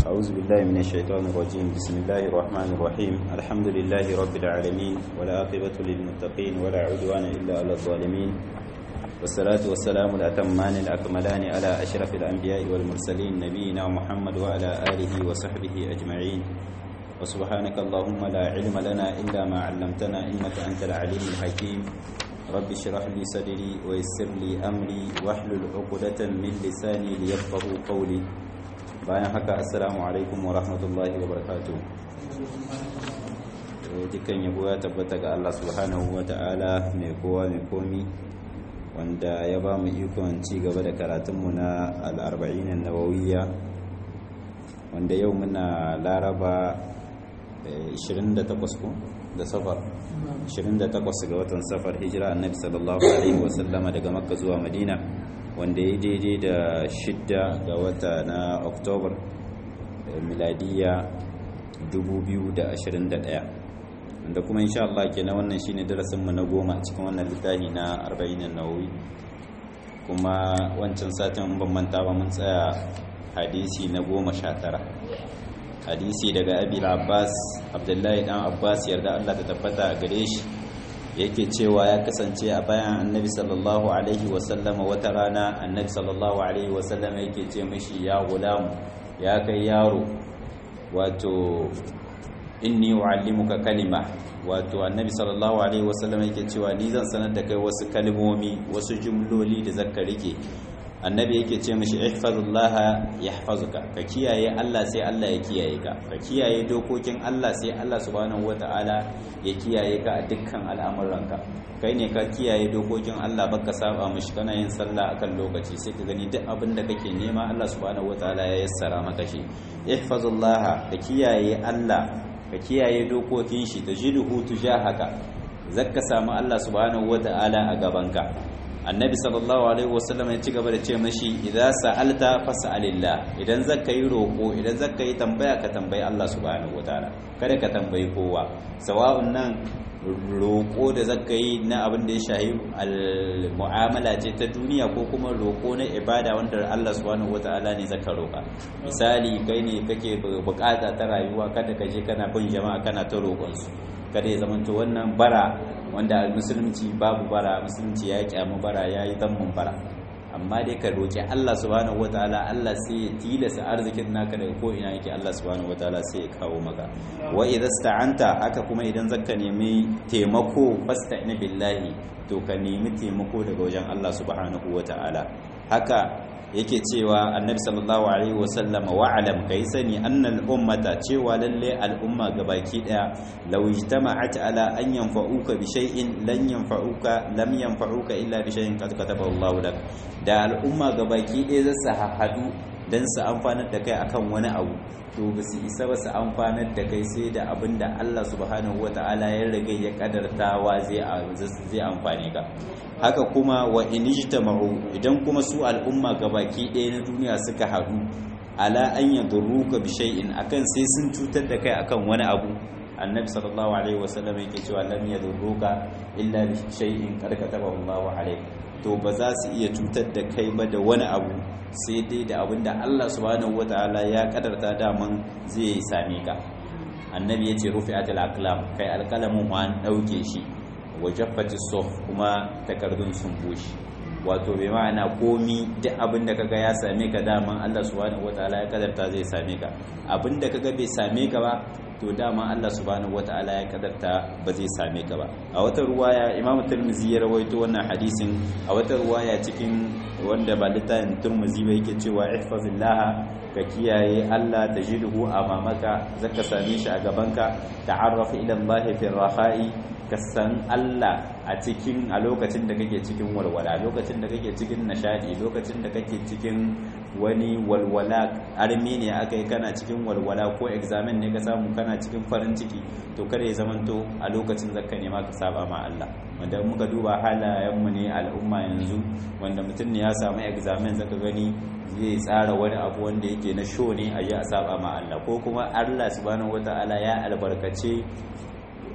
أعوذ بالله من الشيطان الرجيم بسم الله الرحمن الرحيم الحمد لله رب العالمين ولا عاقبة للمتقين ولا عدوان إلا على الظالمين والصلاة والسلام الأتمان الأكملان على أشرف الأنبياء والمرسلين نبينا محمد وعلى آله وصحبه أجمعين وسبحانك اللهم لا علم لنا إلا ما علمتنا إنك أنت العليم الحكيم رب اشرح لي صدري ويسر لي أمري واحلل عقدة من لساني ليفقهوا قولي bayan haka assalamu alaikum wa rahmatullahi wa barakatuh dukkan yabo ya tabbata ga Allah subhanahu wa ta'ala mai kowa mai komi wanda ya ba mu ikon ci gaba da karatunmu na al'arba'in nawawiyya wanda yau muna laraba 28 ko da safar 28 ga watan safar hijira annabi sallallahu alaihi wasallama daga makka zuwa madina wanda ya daidai da shidda ga wata na oktobar miladiya 2021 wanda kuma insha Allah ke na wannan shine darasinmu na goma cikin wannan littafi na 40 nawawi kuma wancan satin ban manta ba mun tsaya hadisi na goma sha tara hadisi daga abil abbas abdullahi dan abbas yarda Allah ta tabbata a gare shi yake cewa ya kasance a bayan annabi sallallahu alaihi wasallama wata rana annabi sallallahu alaihi wasallama yake ce mishi ya gulamu ya kai yaro wato inni uallimuka kalima wato annabi sallallahu alaihi wasallama yake cewa ni zan sanar da kai wasu kalmomi wasu jumloli da zaka rike annabi yake ce mishi ihfazullaha yahfazuka ka kiyaye Allah sai Allah ya kiyaye ka ka kiyaye dokokin Allah sai Allah subhanahu wataala ya kiyaye ka a dukkan al'amuranka kai ne ka kiyaye dokokin Allah baka saba mishi kana yin sallah akan lokaci sai ka gani duk abin da kake nema Allah subhanahu wataala ya yassara maka shi ihfazullaha ka kiyaye Allah ka kiyaye dokokin shi tajiduhu tujahaka zakka samu Allah subhanahu wataala a gabanka annabi sallallahu alaihi wasallam ya ci gaba da ce mashi idan sa'alta fas'alillah idan zaka yi roko idan zaka yi tambaya ka tambayi Allah subhanahu wataala kada ka tambayi kowa sawa'un nan roko da zaka yi na abin da ya shahi mu'amala ce ta duniya ko kuma roko na ibada wanda Allah subhanahu wataala ne zaka roka misali kai ne kake bukata ta rayuwa kada ka je kana bin jama'a kana ta roƙon su kada ya zamanto wannan bara wanda musulunci babu bara musulunci ya kyamu bara ya yi zammun bara amma dai ka roƙi Allah subhanahu wataala Allah sai ya tilasa arzikin naka daga ko ina yake Allah subhanahu wataala sai ya kawo maka wa idza sta'anta haka kuma idan zaka nemi taimako fasta'in billahi to ka nemi taimako daga wajen Allah subhanahu wataala haka yake cewa annabi sallallahu alaihi wasallama wa'alam kai sani annal ummata cewa lalle al'umma gabaki daya law ijtama'at ala an yanfa'uka bi shay'in lan yanfa'uka lam yanfa'uka illa bi shay'in qad katabahu Allahu lak da al'umma gabaki daya za su hadu dan su amfanar da kai akan wani abu to ba su isa ba su amfanar da kai sai da abin da Allah subhanahu wata'ala ya rage ya kadartawa zai zai amfane ka haka kuma wa inijtama'u idan kuma su al'umma gabaki ɗaya na duniya suka haɗu ala an yadurruka bi shay'in akan sai sun cutar da kai akan wani abu annabi sallallahu alaihi wasallam yake cewa lam yadurruka illa bi shay'in qad katabahu Allahu alayk to ba za su iya cutar da kai ba da wani abu sai dai da abinda Allah subhanahu wataala ya kadarta daman zai same ka annabi yace rufi'atul aqlam kai alqalamun wa an dauke shi wajaffati sof kuma takardun sun bushe wato bai ma'ana komi duk abinda kaga ya same ka daman Allah subhanahu wataala ya kadarta zai same ka abinda kaga bai same ka ba to dama Allah subhanahu wataala ya kadarta ba zai same ka ba a wata ruwaya Imam Tirmidhi ya rawaito wannan hadisin a wata ruwaya cikin wanda ba littafin Tirmidhi ba yake cewa ihfazillah ka kiyaye Allah tajidhu amamaka zaka same shi a gabanka ta'arraf ila Allah fi raha'i ka san Allah a cikin a lokacin da kake cikin walwala lokacin da kake cikin nishadi lokacin da kake cikin wani walwala armi ne aka yi kana cikin walwala ko examen ne ka samu kana cikin farin ciki to kada ya zamanto a lokacin zakka nema ka saba ma Allah wanda muka duba halayenmu ne al'umma yanzu wanda mutum ne ya samu examen zaka gani zai tsara wani abu wanda yake na show ne a yi a saba ma Allah ko kuma Allah subhanahu wataala ya albarkace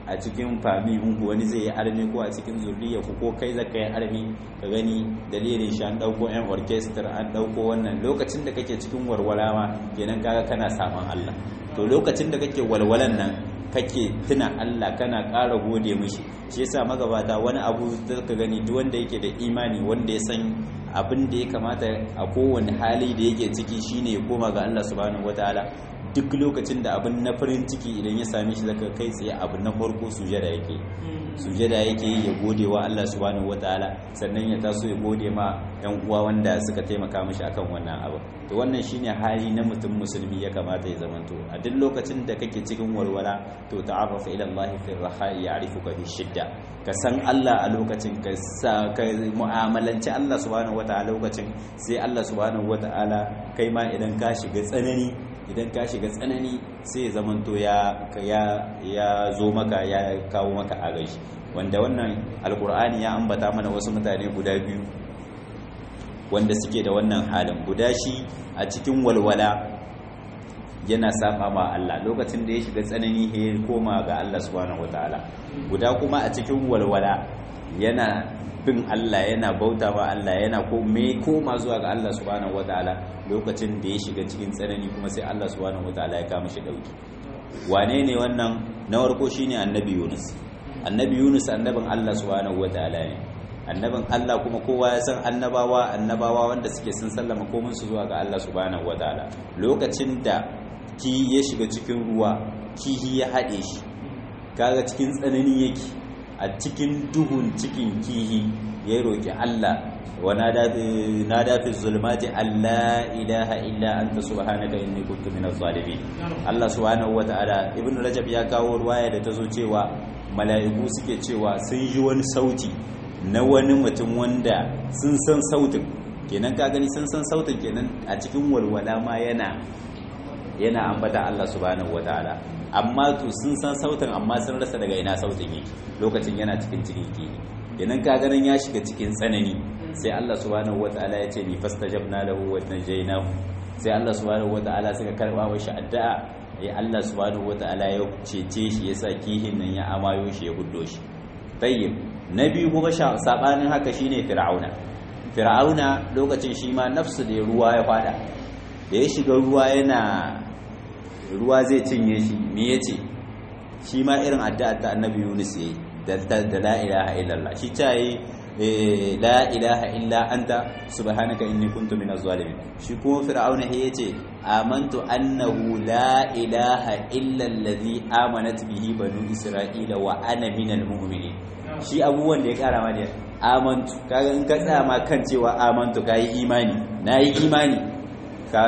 a cikin fami ku wani zai yi armi ko a cikin zurriya ku ko kai zaka yi armi ka gani dalilin shi an dauko yan orchestra an dauko wannan lokacin da kake cikin walwala ma kenan kaga kana saman Allah to lokacin da kake walwalan nan kake tuna Allah kana ƙara gode mishi shi yasa magabata wani abu da ka gani duk wanda yake da imani wanda ya san abin da ya kamata a kowane hali da yake ciki shine ya koma ga Allah subhanahu wataala duk lokacin da abin na farin ciki idan ya same shi zaka kai tsaye abu na farko sujada yake sujada yake yi ya gode wa Allah subhanahu wataala sannan ya taso ya gode ma yan uwa wanda suka taimaka mishi akan wannan abu to wannan shine hali na mutum musulmi ya kamata ya zamanto a duk lokacin da kake cikin walwala to ta'arrafa ila Allah fi raha'i ya'rifuka fi shidda ka san Allah a lokacin ka sa ka mu'amalanci Allah subhanahu wataala lokacin sai Allah subhanahu wataala kai ma idan ka shiga tsanani idan ka shiga tsanani sai ya zamanto ya ya zo maka ya kawo maka agaji wanda wannan alkur'ani ya ambata mana wasu mutane guda biyu wanda suke da wannan halin guda shi a cikin walwala yana saba ma Allah lokacin da ya shiga tsanani ya koma ga Allah subhanahu wataala guda kuma a cikin walwala yana bin Allah yana bauta ma Allah yana ko me koma zuwa ga Allah subhanahu wataala lokacin da ya shiga cikin tsanani kuma sai Allah subhanahu wataala ya kama shi dauki wane ne wannan na farko shine annabi Yunus annabi Yunus annabin Allah subhanahu wataala ne annabin Allah kuma kowa ya san annabawa annabawa wanda suke sun sallama komun su zuwa ga Allah subhanahu wataala lokacin da ki ya shiga cikin ruwa kihi ya haɗe shi kaga cikin tsanani yake a cikin duhun cikin kihi ya roki Allah wa nada fi zulmati alla ilaha illa anta subhanaka inni kuntu minaz zalimin Allah subhanahu wataala ibn rajab ya kawo ruwaya da tazo cewa mala'iku suke cewa sun ji wani sauti na wani mutum wanda sun san sautin kenan ka gani sun san sautin kenan a cikin walwala ma yana yana ambata Allah subhanahu wataala amma to sun san sautin amma sun rasa daga ina sautin yake lokacin yana cikin cikin kihi kenan ka ganin ya shiga cikin tsanani sai Allah subhanahu wataala ya ce ni fastajabna lahu wa najaynahu sai Allah subhanahu wataala suka karba mashi addu'a ya Allah subhanahu wataala ya cece shi yasa kihin nan ya amayo shi ya guddo shi tayyib na biyu kuma sabanin haka shine fir'auna fir'auna lokacin shi ma nafsu da ruwa ya fada da ya shiga ruwa yana ruwa zai cinye shi me yace shi ma irin addu'a ta annabi Yunus yayi da da la ilaha illallah shi ta yi la ilaha illa anta subhanaka inni kuntu minaz zalimin shi kuma fir'auna ya yace amantu annahu la ilaha illa allazi amanat bihi banu isra'ila wa ana minal mu'minin shi abubuwan da ya kara ma da amantu kaga in ka tsaya ma kan cewa amantu kai imani nayi imani ka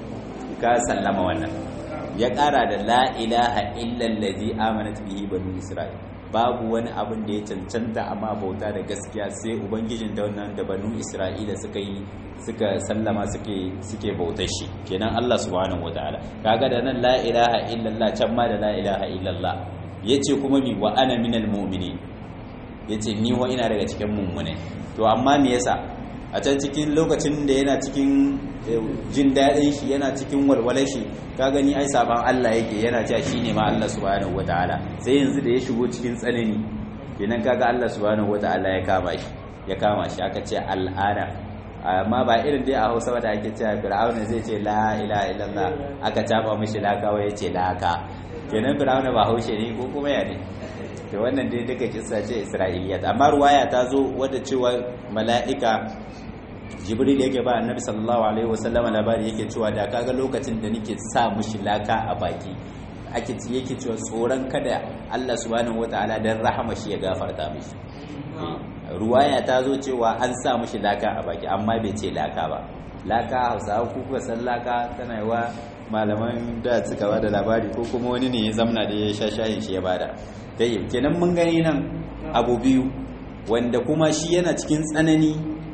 ka sallama wannan ya kara da la ilaha illa allazi amanat bihi banu isra'ila babu wani abin da ya cancanta amma bauta da gaskiya sai ubangijin da wannan da banu isra'ila suka yi suka sallama suke suke bautar shi kenan Allah subhanahu wataala kaga da nan la ilaha illallah can ma da la ilaha illallah yace kuma mi wa ana minal mu'minin yace ni wa ina daga cikin mummune to amma me yasa a can cikin lokacin da yana cikin jin daɗin shi yana cikin walwalar shi ka gani ai saban Allah yake yana cewa shine ma Allah subhanahu wataala sai yanzu da ya shigo cikin tsanani kenan kaga Allah subhanahu wataala ya kama shi ya kama shi aka ce al'ana amma ba irin dai a Hausa ba da ake cewa Fir'auna zai ce la ilaha illallah aka taba mishi laka wai yace laka kenan Fir'auna ba haushe ne ko kuma ya ne to wannan dai duka kissa ce Isra'iliyat amma ruwaya ta zo wadda cewa mala'ika jibril yake ba annabi sallallahu alaihi wasallam labari yake cewa da kaga lokacin da nake sa mushi laka a baki ake yake cewa tsoron kada Allah subhanahu wataala dan rahama shi ya gafarta mishi ruwaya ta zo cewa an sa mushi laka a baki amma bai ce laka ba laka hausawa ku kuka san laka tana yi wa malaman da suka ba da labari ko kuma wani ne ya zamna da ya sha shayin shi ya bada dai kenan mun gani nan abu biyu wanda kuma shi yana cikin tsanani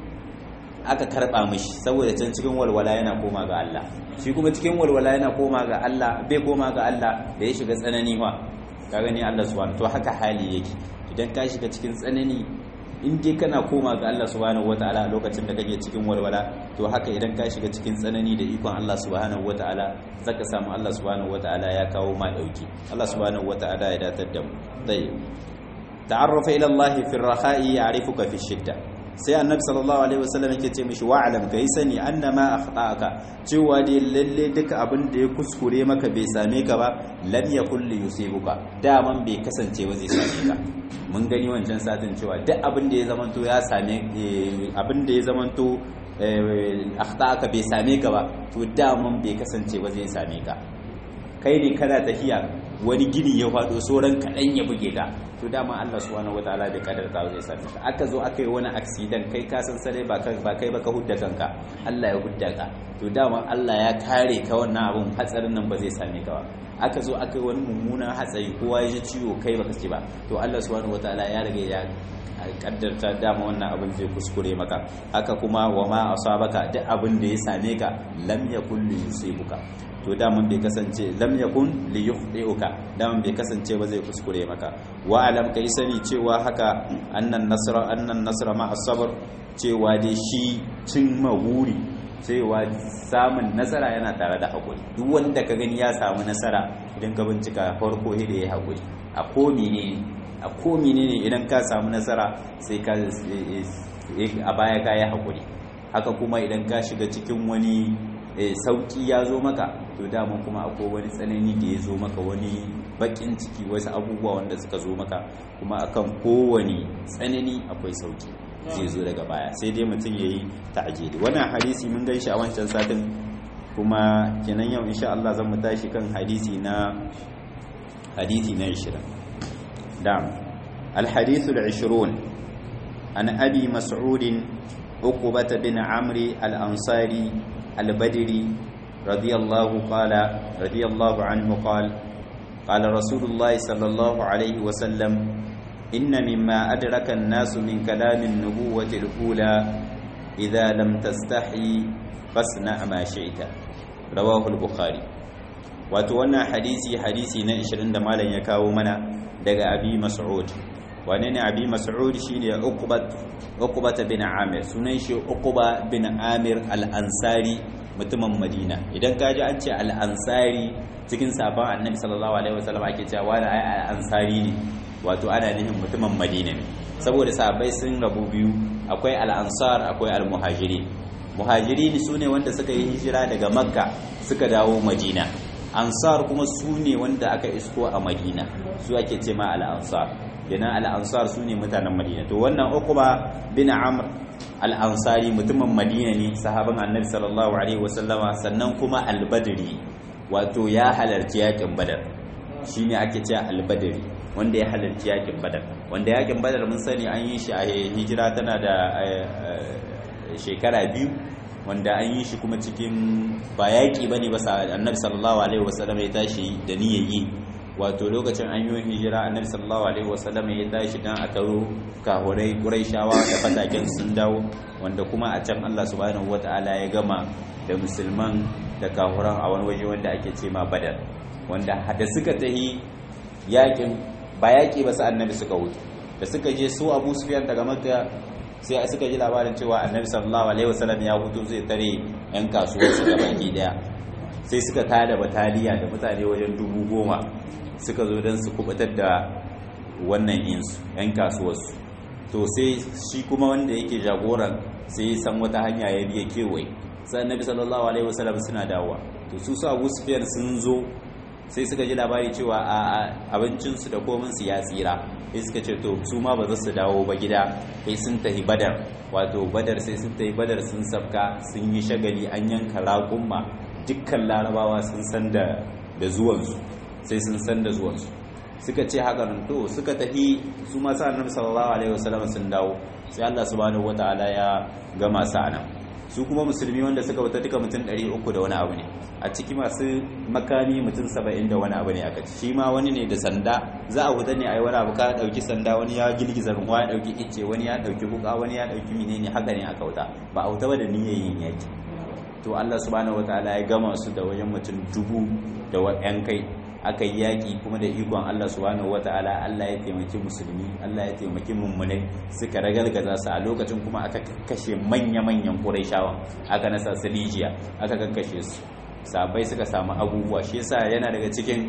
aka karba mishi saboda can cikin walwala yana koma ga Allah shi kuma cikin walwala yana koma ga Allah bai koma ga Allah da ya shiga tsanani fa ka gani Allah subhanahu to haka hali yake idan ka shiga cikin tsanani in dai kana koma ga Allah subhanahu wataala a lokacin da kake cikin walwala to haka idan ka shiga cikin tsanani da ikon Allah subhanahu wataala zaka samu Allah subhanahu wataala ya kawo ma dauki Allah subhanahu wataala ya datar da mu tayyib ta'arrafa ila Allah fi ar-rakha'i ya'rifuka fi shidda sai annabi sallallahu alaihi wasallam yake ce mishi wa'alam kai sani annama akhta'aka cewa dai lalle duka abin da ya kuskure maka bai same ka ba lam yakul li yusibuka daman bai kasance ba zai same ka mun gani wancan satin cewa duk abin da ya zamanto ya same abin da ya zamanto akhta'aka bai same ka ba to daman bai kasance ba zai same ka kai ne kana tafiya wani gini ya faɗo sauran kaɗan ya buge ka to dama Allah subhanahu wataala da kadar ta zai same ka aka zo aka yi wani accident kai ka san sare ba kai ba kai ba ka hudda kanka Allah ya hudda ka to dama Allah ya kare ka wannan abun hatsarin nan ba zai same ka ba aka zo aka yi wani mummunan hatsari kowa ya ji ciwo kai baka ci ba to Allah subhanahu wataala ya rage ya kaddarta dama wannan abin zai kuskure maka haka kuma wa ma asabaka duk abin da ya same ka lam yakul yusibuka to daman bai kasance lam yakun li yukhdi'uka daman bai kasance ba zai kuskure maka wa alam kai sani cewa haka annan nasra annan nasra ma as-sabr cewa dai shi cin maguri cewa samun nasara yana tare da hakuri duk wanda ka gani ya samu nasara idan ka bincika farko da ya hakuri a ko menene a ko menene idan ka samu nasara sai ka a baya ka yi hakuri haka kuma idan ka shiga cikin wani sauki ya zo maka to daman kuma akwai wani tsanani da ya zo maka wani bakin ciki wasu abubuwa wanda suka zo maka kuma akan kowane tsanani akwai sauki zai zo daga baya sai dai mutum ya yi ta'ajiri wannan hadisi mun gan shi a wancan satin kuma kenan yau insha Allah zan mu tashi kan hadisi na hadisi na 20 dam الحديث العشرون عن أبي مسعود عقبة بن عمرو الأنصاري البدري رضي الله قال رضي الله عنه قال قال رسول الله صلى الله عليه وسلم إن مما أدرك الناس من كلام النبوة الأولى إذا لم تستحي فاصنع ما شئت رواه البخاري وتوانا حديثي حديثي نا 20 da malam ya kawo mana daga Abi Mas'ud wane ne Abi Mas'ud shine Uqbat Uqbat bin Amir sunan shi Uqba bin Amir al-Ansari mutumin Madina idan ka ji an ce al-Ansari cikin sabon Annabi sallallahu alaihi wasallam ake cewa wani ai al-Ansari ne wato ana nufin mutumin Madina ne saboda sahabbai sun rabu biyu akwai al-Ansar akwai al-Muhajirin Muhajirin sune wanda suka yi hijira daga Makka suka dawo Madina Ansar kuma su ne wanda aka isko a Madina su ake ce ma al-Ansar kenan al-Ansar su ne mutanen Madina to wannan Uqba bin Amr al-Ansari mutumin Madina ne sahaban Annabi sallallahu alaihi wasallama sannan kuma al-Badri wato ya halarci yakin Badar shine ake cewa al-Badri wanda ya halarci yakin Badar wanda yakin Badar mun sani an yi shi a hijira tana da shekara biyu wanda an yi shi kuma cikin ba yaƙi ba ne ba annabi sallallahu alaihi wasallam ya tashi da niyyar yi wato lokacin an yi hijira annabi sallallahu alaihi wasallam ya tashi dan a taro kahurai quraishawa da fataken sun dawo wanda kuma a can Allah subhanahu wataala ya gama da musulman da kahuran a wani waje wanda ake ce ma badar wanda da suka tahi yaƙin ba yaƙi ba sa annabi suka wuce da suka je su abu sufyan daga makka sai suka ji labarin cewa annabi sallallahu alaihi wasallam ya hutu zai tare yan kasuwar su da baki daya sai suka tada bataliya da mutane wajen dubu goma suka zo don su kubutar da wannan insu yan kasuwar su to sai shi kuma wanda yake jagoran sai ya san wata hanya ya biya kewaye sai annabi sallallahu alaihi wasallam suna dawowa to su su abu sufyan sun zo sai suka ji labari cewa a abincinsu da kominsu ya tsira sai suka ce to su ma ba za su dawo ba gida sai sun tafi badar wato badar sai sun tafi badar sun sabka sun yi shagali an yanka raƙumma dukkan larabawa sun san da zuwansu sai sun san da zuwansu suka ce haka nan to suka tafi su ma sa annabi sallallahu alaihi wasallam sun dawo sai Allah subhanahu wataala ya gama sa nan su kuma musulmi wanda suka wuta duka mutum 300 da wani abu ne a ciki masu makami mutum 70 da wani abu ne aka ci shi ma wani ne da sanda za a wuta ne a yi wani abu ka dauki sanda wani ya girgiza ruwa ya dauki icce wani ya dauki buka wani ya dauki menene haka ne aka wuta ba a wuta ba da niyyar yin yaki to Allah subhanahu wataala ya gama su da wajen mutum dubu da yan kai aka yi yaƙi kuma da ikon Allah subhanahu wataala Allah ya taimaki musulmi Allah ya taimaki mummunai suka ragalgaza su a lokacin kuma aka kashe manya-manyan Qurayshawan aka nasa su Lijiya aka kakkashe su sabai suka samu abubuwa shi yasa yana daga cikin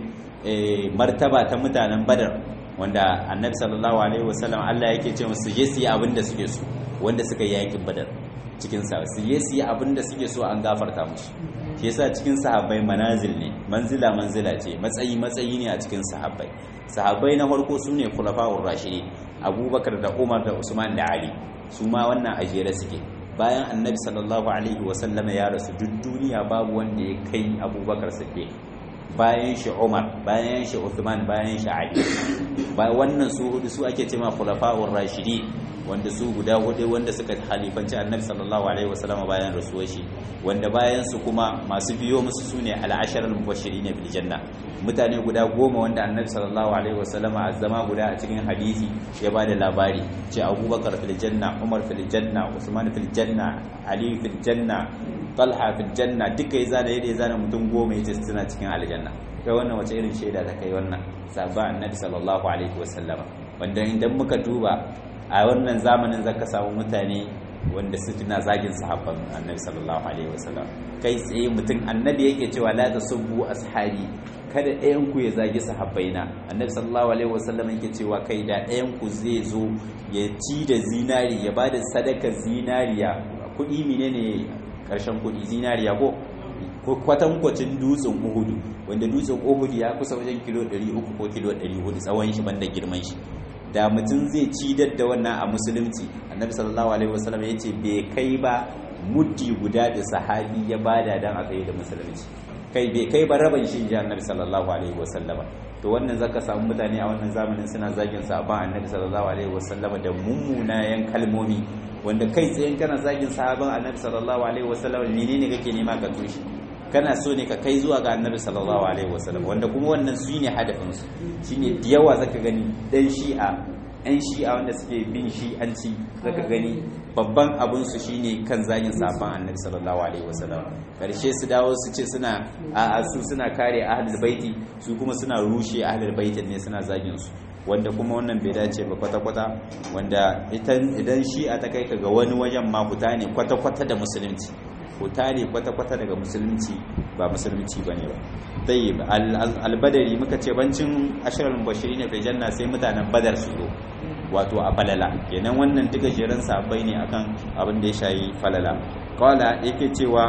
martaba ta mutanen Badar wanda Annabi sallallahu alaihi wasallam Allah yake ce musu je su yi abin da suke so wanda suka yi yaƙin Badar cikin sa su je su yi abin da suke so an gafarta musu shi yasa cikin sahabbai manazil ne manzila manzila ce matsayi matsayi ne a cikin sahabbai sahabbai na farko su ne khulafa'ur rashidi abubakar da umar da usman da ali su ma wannan ajere suke bayan annabi sallallahu alaihi wasallama ya rasu duk duniya babu wanda ya kai abubakar sake bayan shi umar bayan shi usman bayan shi ali ba wannan su hudu su ake cewa khulafa'ur rashidi wanda su guda hudu wanda suka halifanci annabi sallallahu alaihi wasallam bayan rasuwar shi wanda bayan su kuma masu biyo musu sune al-asharal mubashirin bil janna mutane guda goma wanda annabi sallallahu alaihi wasallam a zama guda a cikin hadisi ya bada labari ce abubakar fil janna umar fil janna usman fil janna ali fil janna talha fil janna duka ya zana yadda ya zana mutum goma yace suna cikin aljanna kai wannan wace irin shaida ta kai wannan sabba annabi sallallahu alaihi wasallam wanda idan muka duba a wannan zamanin zaka samu mutane wanda su na zagin sahabban annabi sallallahu alaihi wasallam kai tsaye mutum annabi yake cewa la tasubbu ashabi kada ɗayan ku ya zagi sahabbaina annabi sallallahu alaihi wasallam yake cewa kai da ɗayan ku zai zo ya ci da zinari ya bada sadaka zinariya kuɗi menene karshen kuɗi zinariya ko kwatankwacin dutsen uhudu wanda dutsen uhudu ya kusa wajen kilo 300 ko kilo 400 tsawon shi banda girman shi da mutum zai ci da wannan a musulunci annabi sallallahu alaihi wasallam ya ce bai kai ba muddi guda da sahabi ya bada dan a kai da musulunci kai bai kai ba raban shi ji annabi sallallahu alaihi wasallama to wannan zaka samu mutane a wannan zamanin suna zagin sahaban annabi sallallahu alaihi wasallama da mummunayen kalmomi wanda kai tsayen kana zagin sahaban annabi sallallahu alaihi wasallama menene kake nema ka tushe kana so ne ka kai zuwa ga annabi sallallahu alaihi wasallam wanda kuma wannan su ne hadafin su shine da yawa zaka gani dan shi'a ɗan shi'a wanda suke bin shi'anci zaka gani babban abin su shine kan zagin safan annabi sallallahu alaihi wasallam karshe su dawo su ce suna a su suna kare ahlul baiti su kuma suna rushe ahlul baitin ne suna zagin su wanda kuma wannan bai dace ba kwata-kwata wanda idan shi'a ta kai ka ga wani wajen ma fita ne kwata-kwata da musulunci fita ne kwata-kwata daga musulunci ba musulunci ba ne ba dai albadari muka ce bancin ashirar bashiri ne janna sai mutanen badar su zo wato a falala kenan wannan duka jerin sabai ne akan abin da ya shayi falala kawala yake cewa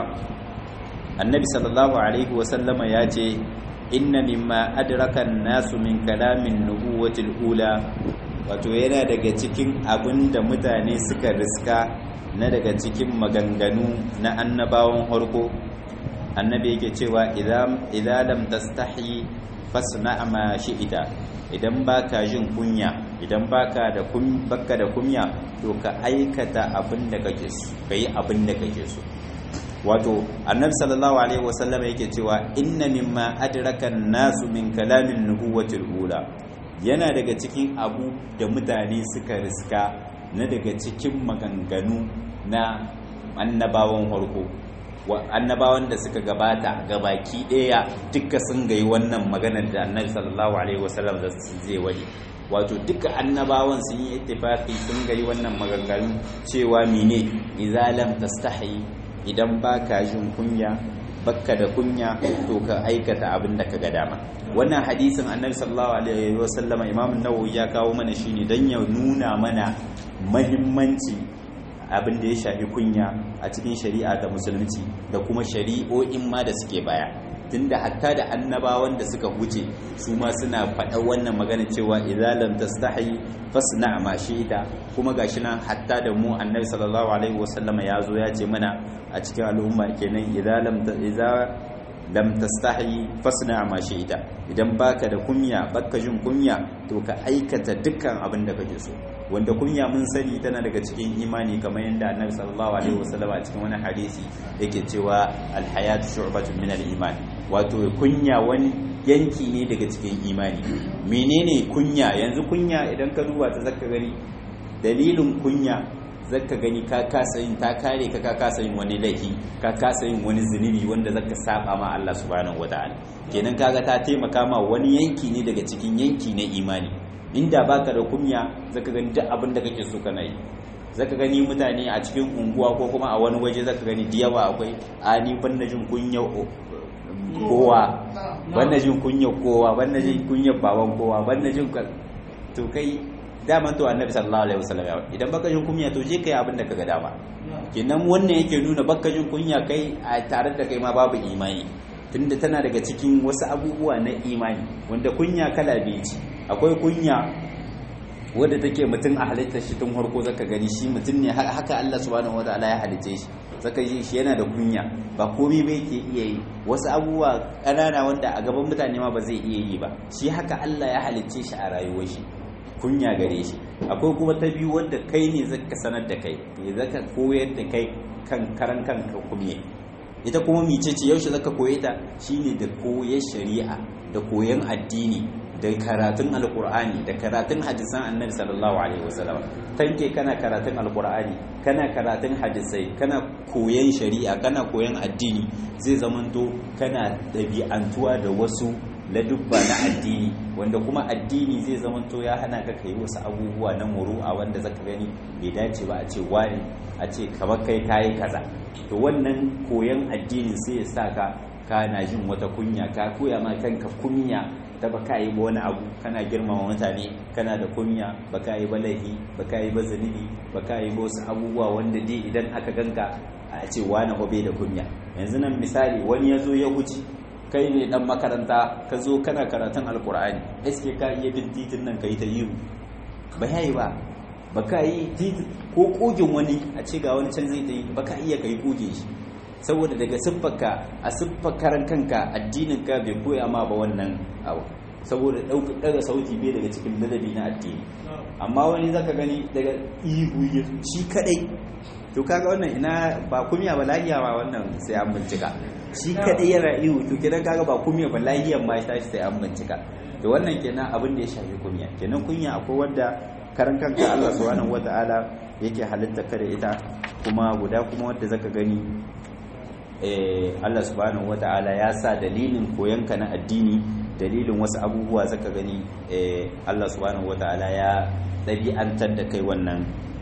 annabi sallallahu alaihi wasallama ya ce inna mimma adraka nasu min kalamin nubuwatil ula wato yana daga cikin abin da mutane suka riska na daga cikin maganganu na annabawan harko annabi yake cewa idan lam tastahi fasna ma shi'ita idan baka jin kunya idan baka da baka da kunya to ka aikata abin da kake so kai abin da kake so wato annabi sallallahu alaihi wasallam yake cewa inna mimma adraka nasu min kalamin nubuwatil ula yana daga cikin abu da mutane suka riska na daga cikin maganganu na annabawan harko annabawan da suka gabata gabaki daya duka sun gayi wannan maganar da annabi sallallahu alaihi wasallam zai wani wato duka annabawan sun yi ittifaqi sun gayi wannan maganganu cewa mine idza lam tastahi idan baka jin kunya bakka da kunya to ka aikata abin da ka ga dama wannan hadisin annabi sallallahu alaihi wasallama imam an-nawawi ya kawo mana shine dan ya nuna mana muhimmanci abin da ya shafi kunya a cikin shari'a ta musulunci da kuma shari'o'in ma da suke baya tunda hatta da annabawan da suka huce su ma suna faɗa wannan magana cewa idza lam tastahi fasna ma shi'ta kuma gashi nan hatta da mu annabi sallallahu alaihi wasallama ya zo ya ce mana a cikin al'umma kenan idza lam idza lam tastahi fasna ma shi'ta idan baka da kunya baka jin kunya to ka aikata dukkan abin da kake so wanda kunya mun sani tana daga cikin imani kamar yadda annabi sallallahu alaihi wasallam a cikin wani hadisi yake cewa alhayat shu'batun min al-iman wato kunya wani yanki ne daga cikin imani menene kunya yanzu kunya idan ka duba ta zaka gani dalilin kunya zaka gani ka kasa yin ta kare ka ka kasa yin wani laifi ka kasa yin wani zunubi wanda zaka saba ma Allah subhanahu wataala kenan kaga ta taimaka ma wani yanki ne daga cikin yanki na imani inda baka da kunya zaka gani duk abin da kake so kana yi zaka gani mutane a cikin unguwa ko kuma a wani waje zaka gani da yawa akwai a ni ban jin kunya kowa ban jin kunya kowa ban jin kunya baban kowa ban jin to kai daman to annabi sallallahu alaihi wasallam idan baka jin kunya to je kai abin da kaga dama kenan wannan yake nuna baka jin kunya kai a tare da kai ma babu imani tunda tana daga cikin wasu abubuwa na imani wanda kunya kala biyu ce akwai kunya wadda take mutum a halittar shi tun harko zaka gani shi mutum ne haka Allah subhanahu wataala ya halice shi zaka ji shi yana da kunya ba komai ba yake iya yi wasu abubuwa ƙanana wanda a gaban mutane ma ba zai iya yi ba shi haka Allah ya halice shi a rayuwar shi kunya gare shi akwai kuma ta biyu wanda kai ne zaka sanar da kai zaka koyar da kai kan karan kanka kumye ita kuma mice ce yaushe zaka koye ta shine da koyar shari'a da koyan addini da karatun alkur'ani da karatun hadisan annabi sallallahu alaihi wasallam tanke kana karatun alkur'ani kana karatun hadisai kana koyan shari'a kana koyan addini zai zamanto kana ɗabi'antuwa da wasu ladubba na addini wanda kuma addini zai zamanto ya hana ka kai wasu abubuwa na muru'a wanda zaka gani bai dace ba a ce wani a ce kamar kai kayi kaza to wannan koyan addinin sai ya sa ka kana jin wata kunya ka koya ma kanka kunya ta baka yi ba wani abu kana girmama mutane kana da kunya baka yi ba laifi baka yi ba zunubi baka yi ba wasu abubuwa wanda dai idan aka ganka a ce wani hobe da kunya yanzu nan misali wani ya zo ya huce kai ne dan makaranta ka zo kana karatun alkur'ani eske ka iya bin titin nan ka yi ta yiwu ba yayi ba baka yi ko kogin wani a ce ga wani can zai ta yi baka iya ka yi koge shi saboda daga siffarka a siffakaran kanka addininka bai koya ma ba wannan abu saboda daga sauti bai daga cikin ladabi na addini amma wani zaka gani daga ihu shi kadai to kaga wannan ina ba kumiya ba lahiya ba wannan sai an bincika shi kadai yana ihu to kenan kaga ba kumiya ba lahiyan ma ta sai an bincika to wannan kenan abin da ya shafi kumiya kenan kunya akwai wanda karan kanka Allah subhanahu wataala yake halitta ka da ita kuma guda kuma wanda zaka gani Allah subhanahu wata'ala ya sa dalilin koyanka na addini dalilin wasu abubuwa zaka gani Allah subhanahu wata'ala ya ɗabi'antar da kai wannan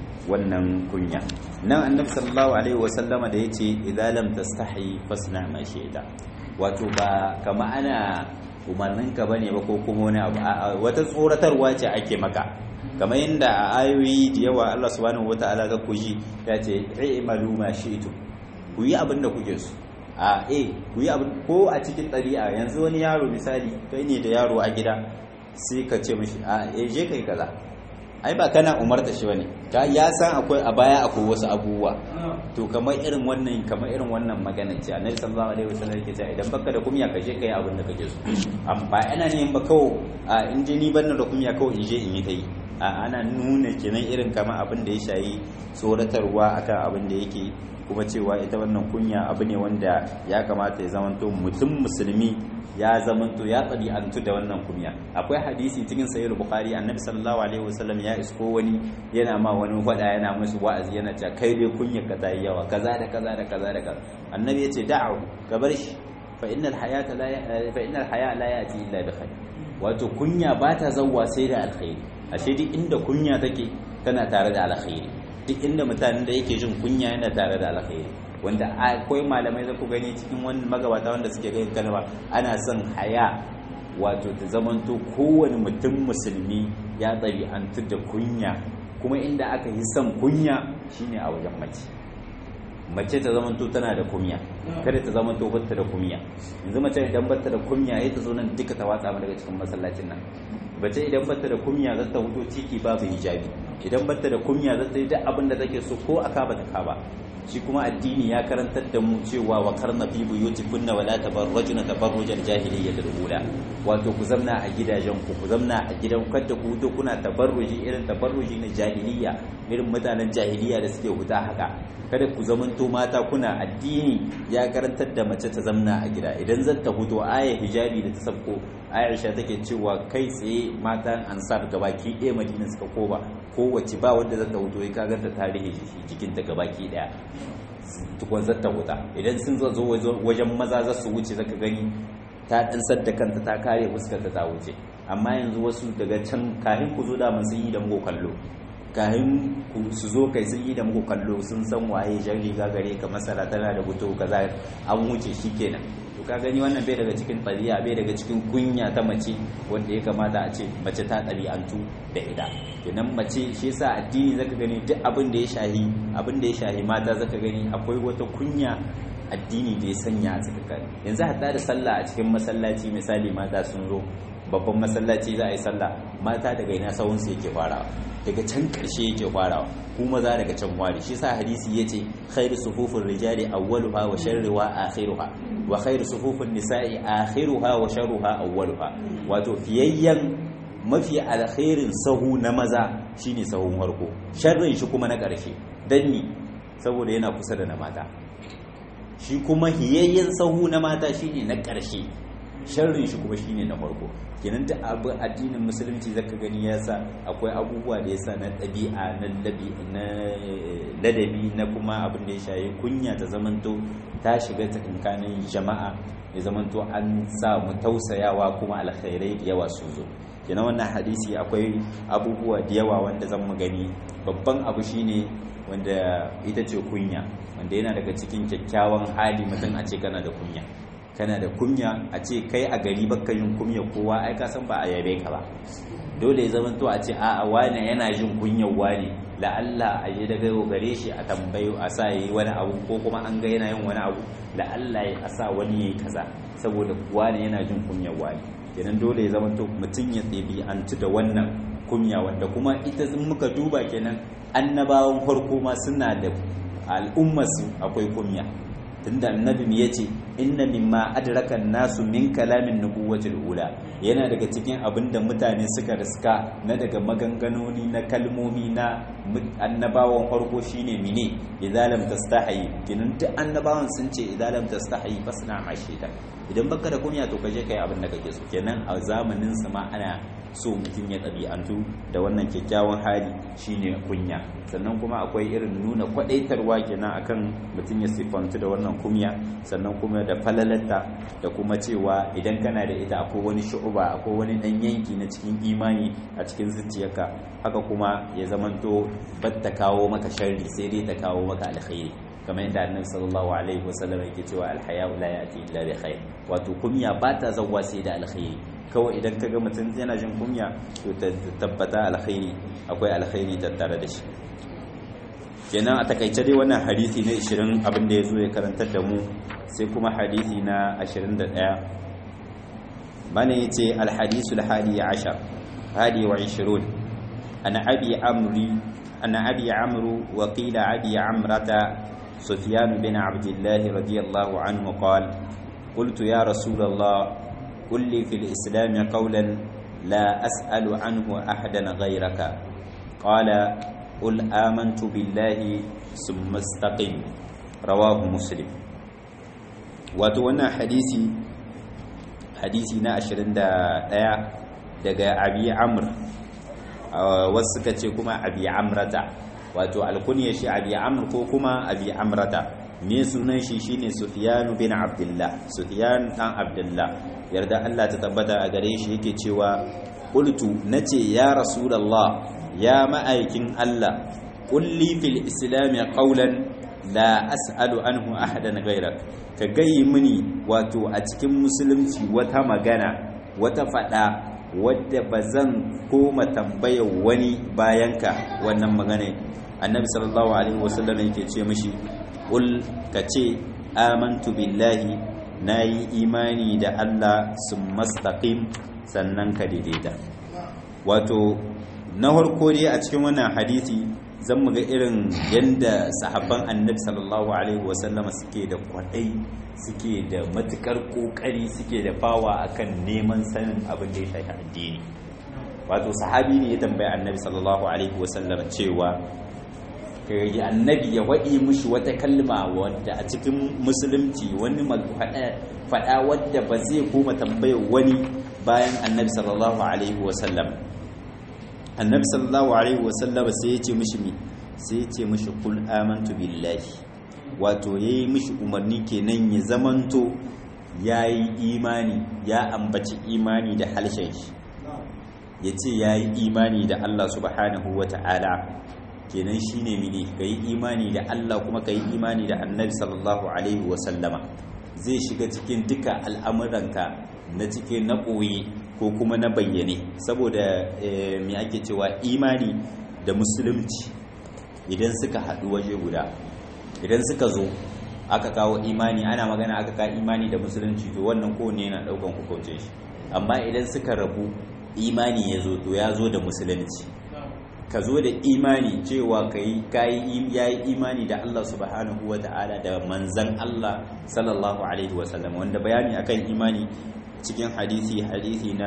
wannan kunya nan annabi sallallahu alaihi wasallama da yace idza lam tastahi fasna ma shi'ta wato ba kama ana umarnin ka bane ba ko kuma wani abu wata tsoratarwa ce ake maka kamar yadda a ayoyi da yawa Allah subhanahu wata'ala ga kuji ya ce i'malu ma shi'tu ku yi abin da kuke so a e ku yi abin ko a cikin ɗabi'a yanzu wani yaro misali kai ne da yaro a gida sai ka ce mishi a e je kai kaza ai ba kana umarta shi bane ka ya san akwai a baya akwai wasu abubuwa to kamar irin wannan kamar irin wannan magana ce annabi sallallahu alaihi wasallam yake cewa idan baka da kumya ka je kai abin da kake so amma ina ne ba kawo a in je ni ban da kumya kawai in je in yi ta yi a ana nuna kenan irin kamar abin da ya shayi tsoratarwa akan abin da yake kuma cewa ita wannan kunya abu ne wanda ya kamata ya zamanto mutum musulmi ya zamanto ya ɗabi'antu da wannan kunya akwai hadisi cikin sahih bukhari annabi sallallahu alaihi wasallam ya isko wani yana ma wani fada yana musu wa'azi yana cewa kai dai kunya ka ta yawa kaza da kaza da kaza da kaza annabi ya ce da'u ka bar shi fa innal hayata la fa innal haya la yati illa bi khair wato kunya ba ta zawwa sai da alkhairi ashe duk inda kunya take tana tare da alkhairi duk inda mutanen da yake jin kunya yana tare da alkhairi wanda akwai malamai za ku gani cikin wani magabata wanda suke gani kalma ana son haya wato ta zamanto kowane mutum musulmi ya ɗabi'antu da kunya kuma inda aka yi son kunya shine a wajen mace mace ta zamanto tana da kunya kada ta zamanto batta da kunya yanzu mace idan batta da kunya ya ta zo nan duka ta watsa daga cikin masallacin nan bace idan batta da kunya za ta huto ciki babu hijabi idan batta da kunya za ta yi duk abin da take so ko aka ba ta ka ba shi kuma addini ya karantar da mu cewa wa karna fi buyutikunna wa la tabarrajuna tabarrujal jahiliyyatil ula wato ku zamna a gidajen ku ku zamna a gidan kada ku huto kuna tabarruji irin tabarruji na jahiliyya irin mutanen jahiliyya da suke huta haka kada ku zamanto mata kuna addini ya karantar da mace ta zamna a gida idan zan ta huto aya hijabi da ta sabko aisha take cewa kai tsaye matan ansar gabaki ɗaya madina suka koba kowace ba wanda zata huto ya kagar da tarihi jikinta gabaki daya tukwan zata huta idan sun zo wajen maza za su wuce zaka gani ta ɗansar da kanta ta kare fuskarta ta wuce amma yanzu wasu daga can kahin ku zo daman sun yi da muku kallo kahin su zo kai sun yi da muku kallo sun san waye jan riga gare ka masara tana da buto kaza an wuce shi kenan to ka gani wannan bai daga cikin ɗabi'a bai daga cikin kunya ta mace wanda ya kamata a ce mace ta ɗabi'antu da ita kenan mace shi yasa addini zaka gani duk abin da ya shahi abin da ya shahi mata zaka gani akwai wata kunya addini da ya sanya a tsakakani yanzu hatta da sallah a cikin masallaci misali mata sun zo babban masallaci za a yi sallah mata daga ina sahunsu yake farawa daga can karshe yake farawa kuma za daga can wari shi sa hadisi yace khairu sufufin rijali awwaluha wa sharruha akhiruha wa khairu sufufin nisa'i akhiruha wa sharruha awwaluha wato fiyayyan mafi alkhairin sahu na maza shine sahun farko sharrin shi kuma na karshe dan ni saboda yana kusa da na mata shi kuma hiyayyen sahu na mata shine na karshe sharrin shi kuma shine na farko kenan da abu addinin musulunci zaka gani yasa akwai abubuwa da yasa na ɗabi'a na labi na ladabi na kuma abin da ya shayi kunya ta zamanto ta shiga tsakankanin jama'a ya zamanto an sa mu tausayawa kuma alkhairai da yawa su zo kenan wannan hadisi akwai abubuwa da yawa wanda zan mu gani babban abu shine wanda ita ce kunya wanda yana daga cikin kyakkyawan hali mutum a ce kana da kunya kana da kunya a ce kai a gari baka yin kunya kowa ai ka san ba a yabe ka ba dole ya zama to a ce a'a wane yana jin kunyar wane la'alla a yi daga gare shi a tambayo a sa yi wani abu ko kuma an ga yana yin wani abu la'alla a sa wani yayi kaza saboda wane yana jin kunyar wane kenan dole ya zama to mutum ya ɗabi'antu da wannan kunya wanda kuma ita in muka duba kenan annabawan farko ma suna da al'ummarsu akwai kunya tunda annabi mu yace inna mimma adraka nasu min kalamin nubuwatil ula yana daga cikin abinda mutane suka riska na daga maganganoni na kalmomi na annabawan farko shine mine idza lam tastahi kinan duk annabawan sun ce idza lam tastahi fasna ma shita idan baka da kunya to kaje kai abin da kake so kenan a zamanin su ma ana so mutum ya ɗabi'antu da wannan kyakkyawan hali shine kunya sannan kuma akwai irin nuna kwaɗaitarwa kenan akan mutum ya siffantu da wannan kunya sannan kuma da falalanta da kuma cewa idan kana da ita akwai wani shu'uba akwai wani ɗan yanki na cikin imani a cikin zuciyarka haka kuma ya zamanto bat ta kawo maka sharri sai dai ta kawo maka alkhairi kamar yadda annabi sallallahu alaihi wasallam yake cewa alhaya la yati illa bi khair wato kunya ba ta zawwa sai da alkhairi kawai idan kaga mutum yana jin kunya to tabbata alkhairi akwai alkhairi tattare da shi kenan a takaice dai wannan hadisi na 20 abin da yazo ya karantar da mu sai kuma hadisi na 21 bane yace alhadisul hadi 10 hadi wa 20 ana abi amri ana abi amru wa qila abi amrata سفيان بن عبد الله رضي الله عنه قال قلت يا رسول الله قل لي في الإسلام قولا لا أسأل عنه أحدا غيرك قال قل آمنت بالله ثم استقم رواه مسلم وتوانا حديثي حديثي نا أشرين دا دايا دقا أبي عمرو وسكتي كما أبي عمرة wato alkunya shi abi amr ko kuma abi amrata me sunan shi shine sufyan bin abdullah sufyan dan abdullah yarda Allah ta tabbata a gare shi yake cewa qultu nace ya rasulullah ya ma'aikin Allah qulli fil islam qawlan la as'alu anhu ahadan ghayrak ka gayi mini wato a cikin musulunci wata magana wata fada wadda bazan koma tambayar wani bayanka wannan magana annabi sallallahu alaihi wasallam yake ce mishi ul kace amantu billahi nayi imani da Allah summastaqim sannan ka daidaita wato na farko dai a cikin wannan hadisi zan mu ga irin yanda sahabban annabi sallallahu alaihi wasallama suke da kwadai suke da matukar kokari suke da fawa akan neman sanin abin da ya shafi addini wato sahabi ne ya tambayi annabi sallallahu alaihi wasallama cewa kai annabi ya waɗi mushi wata kalma wadda a cikin musulunci wani faɗa wadda ba zai koma tambayar wani bayan annabi sallallahu alaihi wasallam annabi sallallahu alaihi wasallam sai ya ce mishi mi sai ya ce mishi kul amantu billahi wato yayi mishi umarni kenan ya zamanto yayi imani ya ambaci imani da halshen shi ya ce yayi imani da Allah subhanahu wata'ala kenan shine mene kai imani da Allah kuma kai imani da annabi sallallahu alaihi wasallama zai shiga cikin duka al'amuranka na cikin na ɓoye ko kuma na bayyane saboda me ake cewa imani da musulunci idan suka haɗu waje guda idan suka zo aka kawo imani ana magana aka kawo imani da musulunci to wannan kowane yana ɗaukan hukuncin shi amma idan suka rabu imani ya zo to ya zo da musulunci ka zo da imani cewa ka yi ya yi imani da Allah subhanahu wa ta'ala da manzan Allah sallallahu alaihi wasallam wanda bayani akan imani cikin hadisi hadisi na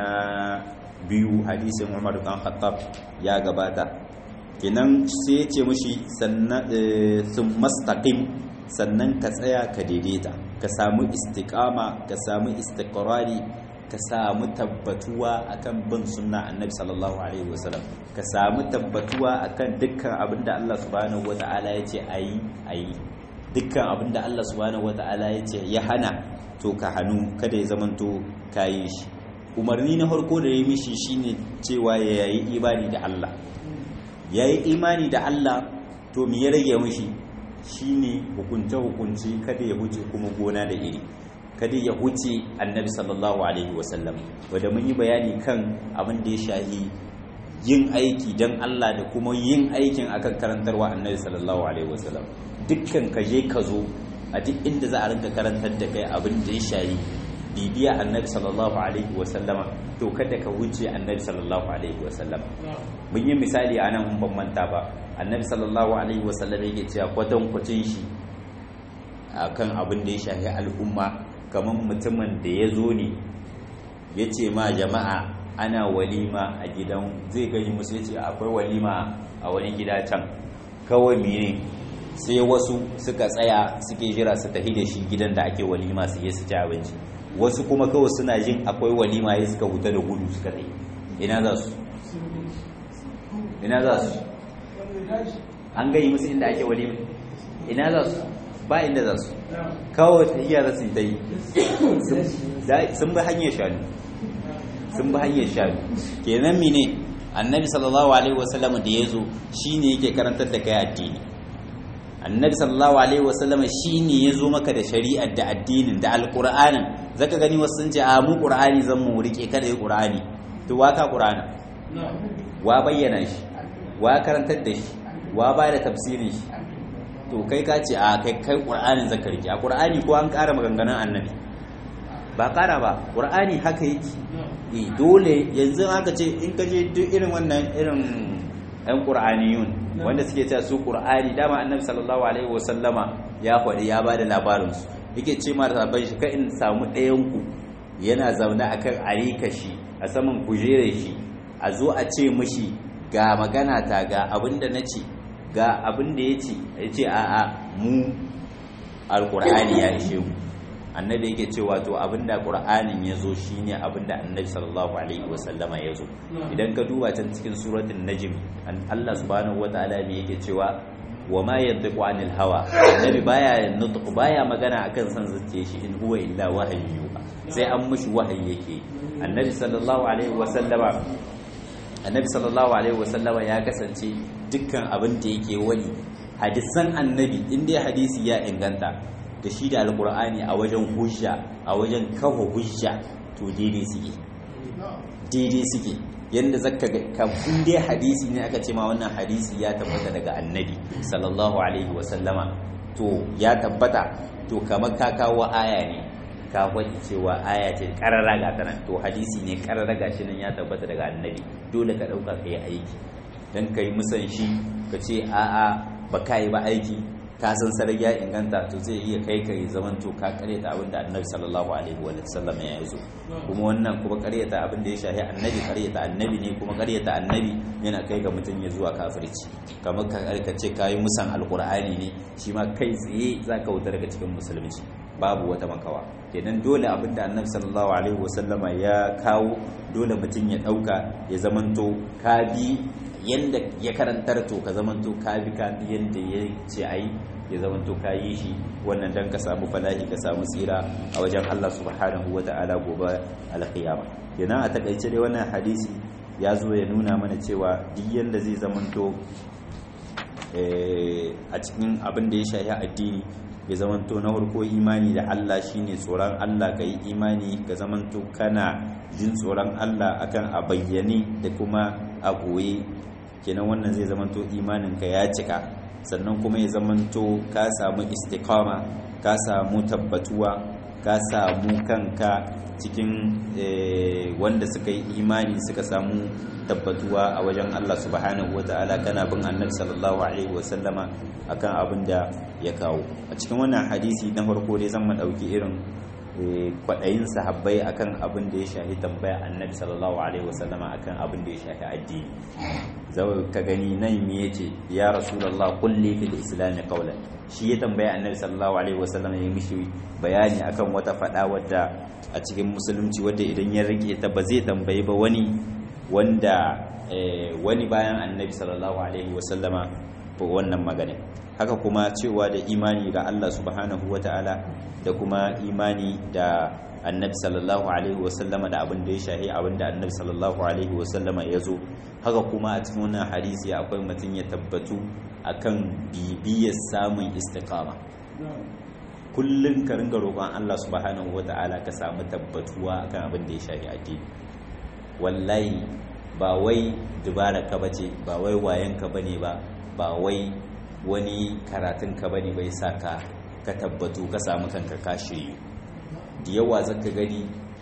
biyu hadisin Umar dan Khattab ya gabata kenan sai ya ce mushi sannan sun mastaqim sannan ka tsaya ka daidaita ka samu istiqama ka samu istiqrari ka samu tabbatuwa akan bin sunna annabi sallallahu alaihi wasallam ka samu tabbatuwa akan dukkan abinda Allah subhanahu wataala ya ce ayi ayi dukkan abinda Allah subhanahu wataala ya ce ya hana to ka hannu kada ya zamanto kayi shi umarni na farko da ya mishi shine cewa ya yi imani da Allah ya yi imani da Allah to me ya rage mishi shine hukunce hukunci kada ya huce kuma gona da iri kada ya huce annabi sallallahu alaihi wasallam wanda mun yi bayani kan abin da ya shahi yin aiki don Allah da kuma yin aikin akan karantarwa annabi sallallahu alaihi wasallam dukkan ka je ka zo a duk inda za a rinka karantar da kai abin da ya shahi bibiya annabi sallallahu alaihi wasallama to kada ka wuce annabi sallallahu alaihi wasallama mun yi misali a nan ban manta ba annabi sallallahu alaihi wasallam yake cewa kwatan kwacin shi akan abin da ya shahi al'umma kamar mutumin da ya zo ne ya ce ma jama'a ana walima a gidan zai gani musu ya ce akwai walima a wani gida can kawai mene sai wasu suka tsaya suke jira su tafi da shi gidan da ake walima su yi su ci abinci wasu kuma kawai suna jin akwai walima ya suka huta da gudu suka tsaye ina za su ina za su an gani musu inda ake walima ina za su ba inda za su kawai tafiya za su yi ta yi sun bi hanyar shanu sun bi hanyar shanu kenan mine annabi sallallahu alaihi wasallam da ya zo shi ne yake karantar da kai addini annabi sallallahu alaihi wasallam shi ne ya zo maka da shari'ar da addinin da alƙur'anin zaka gani wasu sun ce a mu ƙur'ani zan mu rike kada yi ƙur'ani to wa ka ƙur'ana wa bayyana shi wa karantar da shi wa ba da tafsirin shi to kai ka ce a kai kai qur'anin zaka rike a qur'ani ko an ƙara maganganun annabi ba ƙara ba qur'ani haka yake eh dole yanzu aka ce in ka je duk irin wannan irin ɗan qur'aniyun wanda suke cewa su qur'ani dama annabi sallallahu alaihi wasallama ya faɗi ya bada labarin su yake ce ma da shi ka in samu ɗayan ku yana zaune akan arika shi a saman kujerar shi a zo a ce mishi ga magana ta ga abinda na ce ga abin da ya ce ya ce a'a mu alkur'ani ya ishe mu annabi yake cewa to abin da qur'anin ya zo shine abin da annabi sallallahu alaihi wasallama ya zo idan ka duba can cikin suratul najm Allah subhanahu wataala me yake cewa wa ma yantiqu anil hawa annabi baya nutqu baya magana akan san zuciye shi in huwa illa wahyu sai an mushi wahayi yake annabi sallallahu alaihi wasallama annabi sallallahu alaihi wasallama ya kasance dukkan abin da yake wani hadisan annabi inda hadisi ya inganta da shi da alkur'ani a wajen hujja a wajen kawo hujja to daidai suke daidai suke yadda zaka ga kafin dai hadisi ne aka ce ma wannan hadisi ya tabbata daga annabi sallallahu alaihi wasallama to ya tabbata to kamar ka kawo aya ne ka faɗi cewa aya ce ƙarara ga tana to hadisi ne ƙarara ga shi nan ya tabbata daga annabi dole ka ɗauka ka yi aiki don ka yi musan shi ka ce a'a ba ka yi ba aiki ka san sarar ya inganta to zai iya kai ka yi zaman to ka karyata abin da annabi sallallahu alaihi wa sallam ya zo kuma wannan kuma karyata abin da ya shahi annabi karyata annabi ne kuma karyata annabi yana kai ga mutum ya zuwa kafirci kamar ka ce ka yi musan alkur'ani ne shi ma kai tsaye za ka wuta daga cikin musulunci babu wata makawa kenan dole abinda annabi sallallahu alaihi wasallama ya kawo dole mutum ya dauka ya zamanto ka bi yanda ya karantar to ka zamanto ka bi ka bi yanda ya ce ai ya zamanto ka yi shi wannan dan ka samu falahi ka samu tsira a wajen Allah subhanahu wata'ala gobe alqiyama kenan a takaice dai wannan hadisi ya zo ya nuna mana cewa duk yanda zai zamanto a cikin abin da ya shafi addini ya zamanto na farko imani da Allah shine tsoron Allah ka yi imani ka zamanto kana jin tsoron Allah akan a bayyane da kuma a goye kenan wannan zai zamanto imanin ka ya cika sannan kuma ya zamanto ka samu istiqama ka samu tabbatuwa ka samu kanka cikin wanda suka yi imani suka samu tabbatuwa a wajen Allah subhanahu wa ta'ala kana bin annabi sallallahu alaihi wa sallama akan abin da ya kawo a cikin wannan hadisi na farko dai zan dauki irin kwaɗayin sahabbai akan abin da ya shahi tambaya annabi sallallahu alaihi wa sallama akan abin da ya shahi addini zai ka gani nan me yace ya rasulullah kulli fil islam qawlan shi ya tambaya annabi sallallahu alaihi wa sallama ya mishi bayani akan wata fada wadda a cikin musulunci wadda idan ya rike ta ba zai tambayi ba wani wanda wani bayan annabi sallallahu alaihi wasallama wannan magana haka kuma cewa da imani ga Allah subhanahu wata'ala da kuma imani da annabi sallallahu alaihi wasallama da abin da ya shahi abin da annabi sallallahu alaihi wasallama ya zo haka kuma a cikin wannan hadisi akwai mutum ya tabbatu akan bibiyar samun istiqama kullum ka ringa roƙon Allah subhanahu wata'ala ka samu tabbatuwa akan abin da ya shafi addini wallahi ba wai dubara ka bace ba wai wayan ka bane ba ba wai wani karatun ka bane bai sa ka ka tabbatu ka samu kanka ka shiryu da yawa zaka gani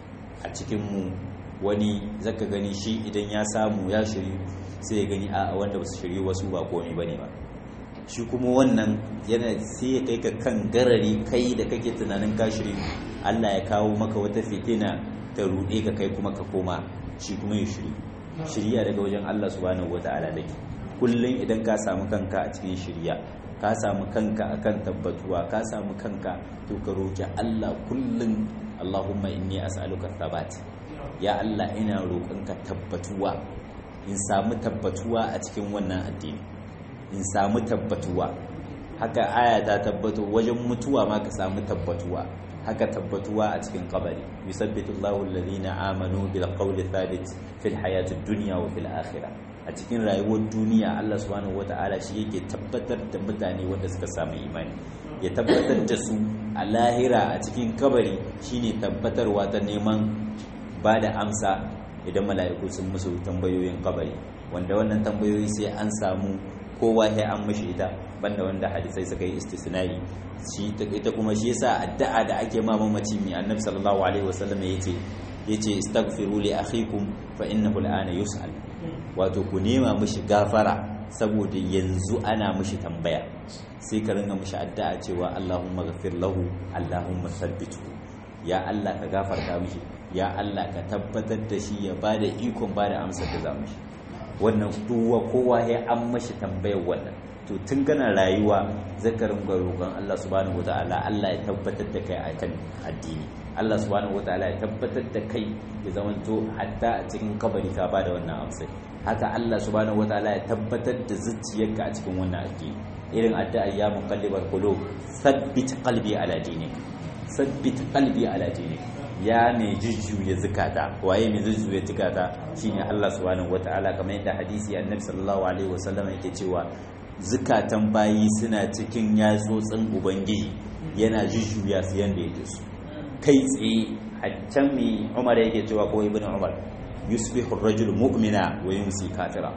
a cikin mu wani zaka gani shi idan ya samu ya shiryu sai ya gani a wanda ba su shiryu wasu ba komai bane ba shi kuma wannan yana sai ya kai ka kan garari kai da kake tunanin ka shiryu Allah ya kawo maka wata fitina ta ruɗe ka kai kuma ka koma shi kuma ya shiryu shirya daga wajen Allah subhanahu wata'ala dake kullum idan ka samu kanka a cikin shirya ka samu kanka akan tabbatuwa ka samu kanka to ka roki Allah kullum Allahumma inni as'aluka thabat ya Allah ina roƙonka tabbatuwa in samu tabbatuwa a cikin wannan addini in samu tabbatuwa haka aya ta tabbato wajen mutuwa ma ka samu tabbatuwa haka tabbatuwa a cikin kabari yusabbitu Allahu alladhina amanu bil qawli thabit fil hayatid dunya wa fil akhirah a cikin rayuwar duniya Allah subhanahu wata'ala shi yake tabbatar da mutane wanda suka samu imani ya tabbatar da su a lahira a cikin kabari shine tabbatarwa ta neman ba da amsa idan mala'iku sun musu tambayoyin kabari wanda wannan tambayoyi sai an samu kowa sai an mashi ita banda wanda hadisai suka yi istisnai shi ita kuma shi yasa addu'a da ake ma mamaci mai annabi sallallahu alaihi wasallam yace yace istaghfiru li akhikum fa innahu al'ana yus'al wato ku nema mishi gafara saboda yanzu ana mishi tambaya sai ka ringa mishi addu'a cewa Allahumma ghafir lahu Allahumma thabbitu ya Allah ka gafarta mishi ya Allah ka tabbatar da shi ya bada ikon bada amsar da za mishi wannan duwa kowa ya an mashi tambayar wannan to tun kana rayuwa zakarin ga roƙon Allah subhanahu wataala Allah ya tabbatar da kai akan addini Allah subhanahu wataala ya tabbatar da kai ya zamanto hatta a cikin kabari ka bada wannan amsai haka Allah subhanahu wataala ya tabbatar da zuciyarka a cikin wannan addini irin addu'a ya muqallibal qulub thabbit qalbi ala dinik thabbit qalbi ala dinik ya mai jujjuya zukata waye mai jujjuya zukata shine Allah subhanahu wataala kamar yadda hadisi annabi sallallahu alaihi wasallam yake cewa zukatan bayi suna cikin yatsotsin ubangiji yana jujjuya su yanda yake su kai tsaye haccan mai Umar yake cewa ko ibnu Umar yusbihu ar-rajulu mu'mina wa yumsi kafira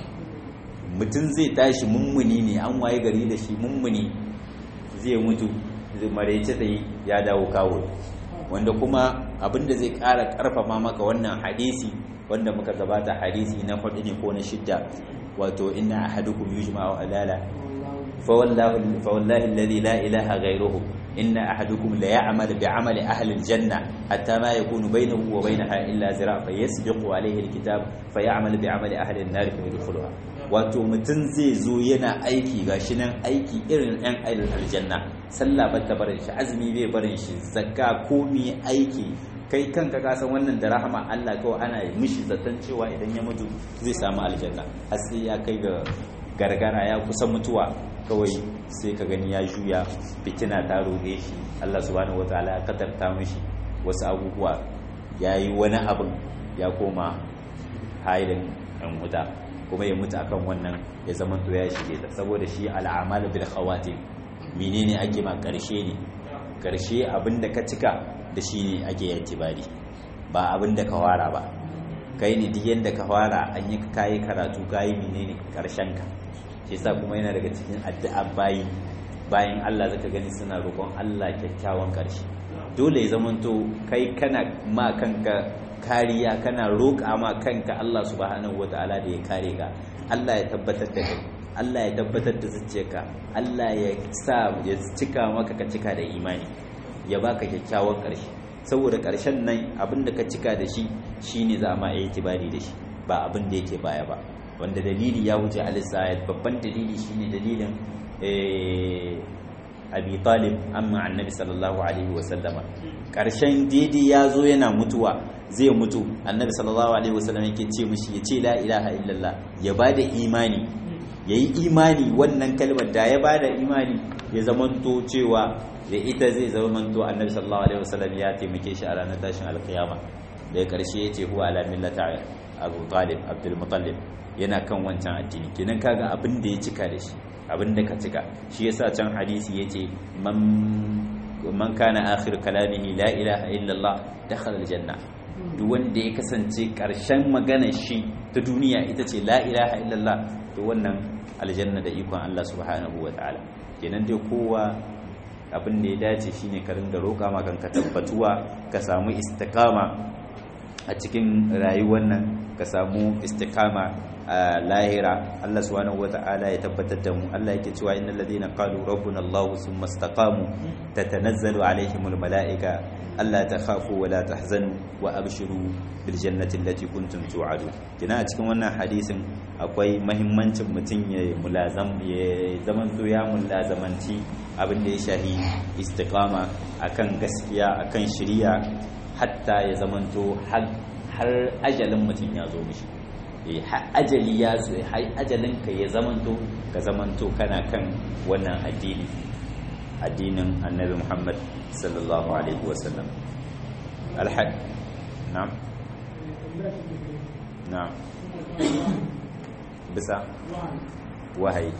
mutum zai tashi mummuni ne an waye gari da shi mummuni zai mutu maraice ta yi ya dawo kawo wanda kuma abinda zai ƙara ƙarfafa maka wannan hadisi wanda muka gabata hadisi na hudu ne ko na shidda wato inna ahadukum yujma'u alala fa wallahi fa wallahi alladhi la ilaha ghayruhu inna ahadukum la ya'malu bi 'amali ahli al-janna hatta ma yakunu bainahu wa bainaha illa zira' fa yasbiqu alayhi al-kitab fa ya'malu bi 'amali ahli an-nar fa yadkhuluha wato mutum zai zo yana aiki gashi nan aiki irin ɗan aljanna sallah ba ta barin shi azumi bai barin shi zakka komi aiki kai kanka ka san wannan da rahama Allah kawai ana mishi zaton cewa idan ya mutu zai samu aljanna har sai ya kai ga gargara ya kusa mutuwa kawai sai ka gani ya juya fitina ta roge shi Allah subhanahu wataala ya katarta mishi wasu abubuwa ya yi wani abin ya koma hailin yan wuta kuma ya mutu akan wannan ya zama to ya shige ta saboda shi al'amal bil khawatim menene ake ma karshe ne karshe abinda ka cika da shi ne ake yantibari ba abinda ka fara ba kai ne duk yanda ka fara an yi kayi karatu kayi menene karshen ka shi yasa kuma yana daga cikin addu'a bayi bayan Allah zaka gani suna roƙon Allah kyakkyawan karshe dole ya zamanto kai kana ma kanka kariya kana roƙa ma kanka Allah subhanahu wataala da ya kare ka Allah ya tabbatar da kai Allah ya tabbatar da zuciyarka Allah ya sa ya cika maka ka cika da imani ya baka kyakkyawan ƙarshe saboda ƙarshen nan abin da ka cika da shi shine za ma yi tibari da shi ba abin da yake baya ba wanda dalili ya wuce alisayat babban dalili shine dalilin abi talib amma annabi sallallahu alaihi wasallama ƙarshen daidai ya zo yana mutuwa zai mutu annabi sallallahu alaihi wasallam yake ce mishi ya ce la ilaha illallah ya bada imani ya yi imani wannan kalmar da ya bada imani ya zamanto cewa da ita zai zamanto annabi sallallahu alaihi wasallam ya taimake shi a ranar tashin alkiyama daga karshe ya ce huwa ala millata abu talib abdul mutallib yana kan wancan addini kenan kaga abin da ya cika da shi abin da ka cika shi yasa can hadisi yace man man kana akhir kalamihi la ilaha illallah dakhala aljanna duk wanda ya kasance karshen maganar shi ta duniya ita ce la ilaha illallah to wannan aljanna da ikon Allah subhanahu wa ta'ala kenan dai kowa abin da ya dace shine ka ringa roƙa ma kanka tabbatuwa ka samu istiqama a cikin rayuwar nan ka samu istiqama a lahira Allah subhanahu wa ta'ala ya tabbatar da mu Allah yake cewa innal ladina qalu rabbuna Allah thumma istaqamu tatanazzalu alaihimul malaika Allah ta khafu wa la tahzanu wa abshiru bil jannati allati kuntum tu'adun kina a cikin wannan hadisin akwai mahimmancin mutum ya mulazam ya zaman to ya mulazamanci abin da ya shahi istiqama akan gaskiya akan shari'a hatta ya zamanto har ajalin mutum ya zo mishi har ajali ya zo har ajalin ka ya zamanto ka zamanto kana kan wannan addini addinin annabi Muhammad sallallahu alaihi wasallam alhad na'am na'am bisa wahayi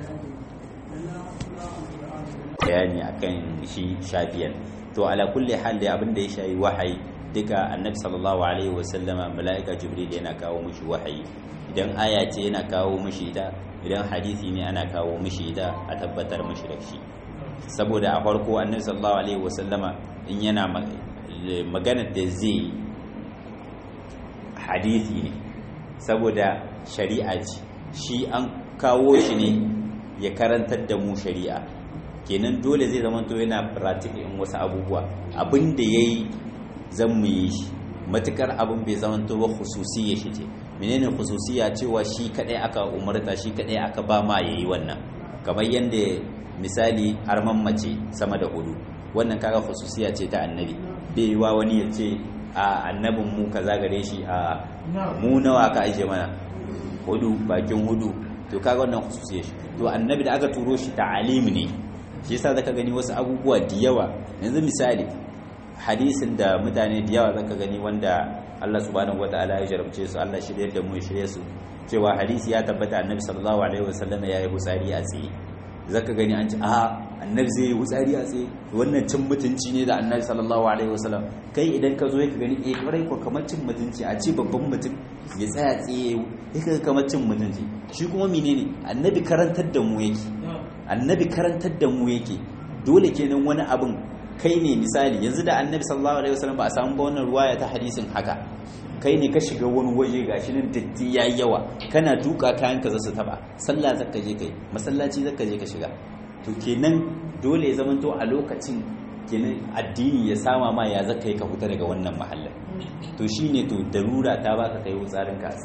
bayani akan shi shafiyan to ala kulli hal da abin da ya shayi wahayi duka annabi sallallahu alaihi wasallama mala'ika jibril yana kawo mishi wahayi idan aya ce yana kawo mishi ita idan hadisi ne ana kawo mishi ita a tabbatar mishi da shi saboda a farko annabi sallallahu alaihi wasallama in yana maganar da zai hadisi ne saboda shari'a ce shi an kawo shi ne ya karantar da mu shari'a kenan dole zai zama to yana pratik in wasu abubuwa abin da ya yi zan mu yi shi matukar abin bai zama to ba khususiyya shi ce menene khususiyya cewa shi kadai aka umarta shi kadai aka ba ma yayi wannan kamar yadda misali arman mace sama da hudu wannan kaga khususiyya ce ta annabi bai yi wa wani ya ce a annabin mu kaza gare shi a mu nawa ka aje mana hudu bakin hudu to kaga wannan khususiyya shi to annabi da aka turo shi ta'alim ne shi yasa zaka gani wasu abubuwa da yawa yanzu misali hadisin da mutane da yawa zaka gani wanda Allah subhanahu wataala ya jarabce su Allah shirye da mu ya shirye su cewa hadisi ya tabbata annabi sallallahu alaihi wasallam ya yi hutsari a tsaye zaka gani an ce a annabi zai yi hutsari a tsaye wannan cin mutunci ne da annabi sallallahu alaihi wasallam kai idan ka zo ka gani eh kwarai ko kamar cin mutunci a ce babban mutum ya tsaya tsaye ya kamar cin mutunci shi kuma menene annabi karantar da mu yake annabi karantar da mu yake dole kenan wani abin kai ne misali yanzu da annabi sallallahu alaihi wasallam ba a samu ba wannan ruwaya ta hadisin haka kai ne ka shiga wani waje gashi nan datti yayi yawa kana duka kayan ka zasu taba sallah zaka je kai masallaci zaka je ka shiga to kenan dole ya zamanto a lokacin kenan addini ya sama ma ya zaka yi ka fita daga wannan mahallin to shine to darura ta baka kai wutsarin ka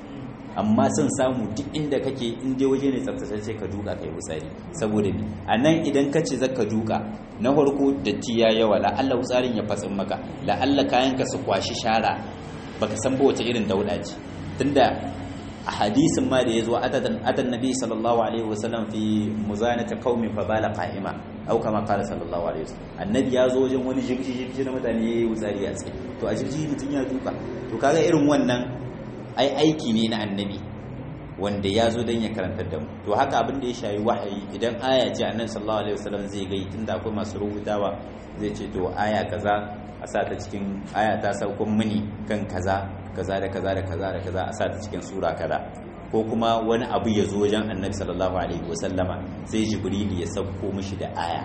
amma son samu duk inda kake in je waje ne tsaftace ka duka kai wutsari saboda bi a nan idan ka ce zaka duka na farko datti ya yawa la Allah wutsarin ya fatsin maka la Allah kayan ka su kwashi shara baka san ba wace irin dauda ce tunda a hadisin ma da ya zo atan nabi sallallahu alaihi wasallam fi muzanata qaumin fa bala qa'ima au kama qala sallallahu alaihi wasallam annabi ya zo wajen wani jirgi jirgi na mutane yayi wutsari a tsaye to a jirgi mutun ya duka to kaga irin wannan ai aiki ne na annabi wanda ya zo don ya karantar da mu to haka abin da ya shayi wahayi idan aya ce annabi sallallahu alaihi wasallam zai gai tunda akwai masu rubutawa zai ce to aya kaza a sa ta cikin aya ta saukon mini kan kaza kaza da kaza da kaza da kaza a sa ta cikin sura kaza ko kuma wani abu ya zo wajen annabi sallallahu alaihi wasallama sai jibril ya sauko mishi da aya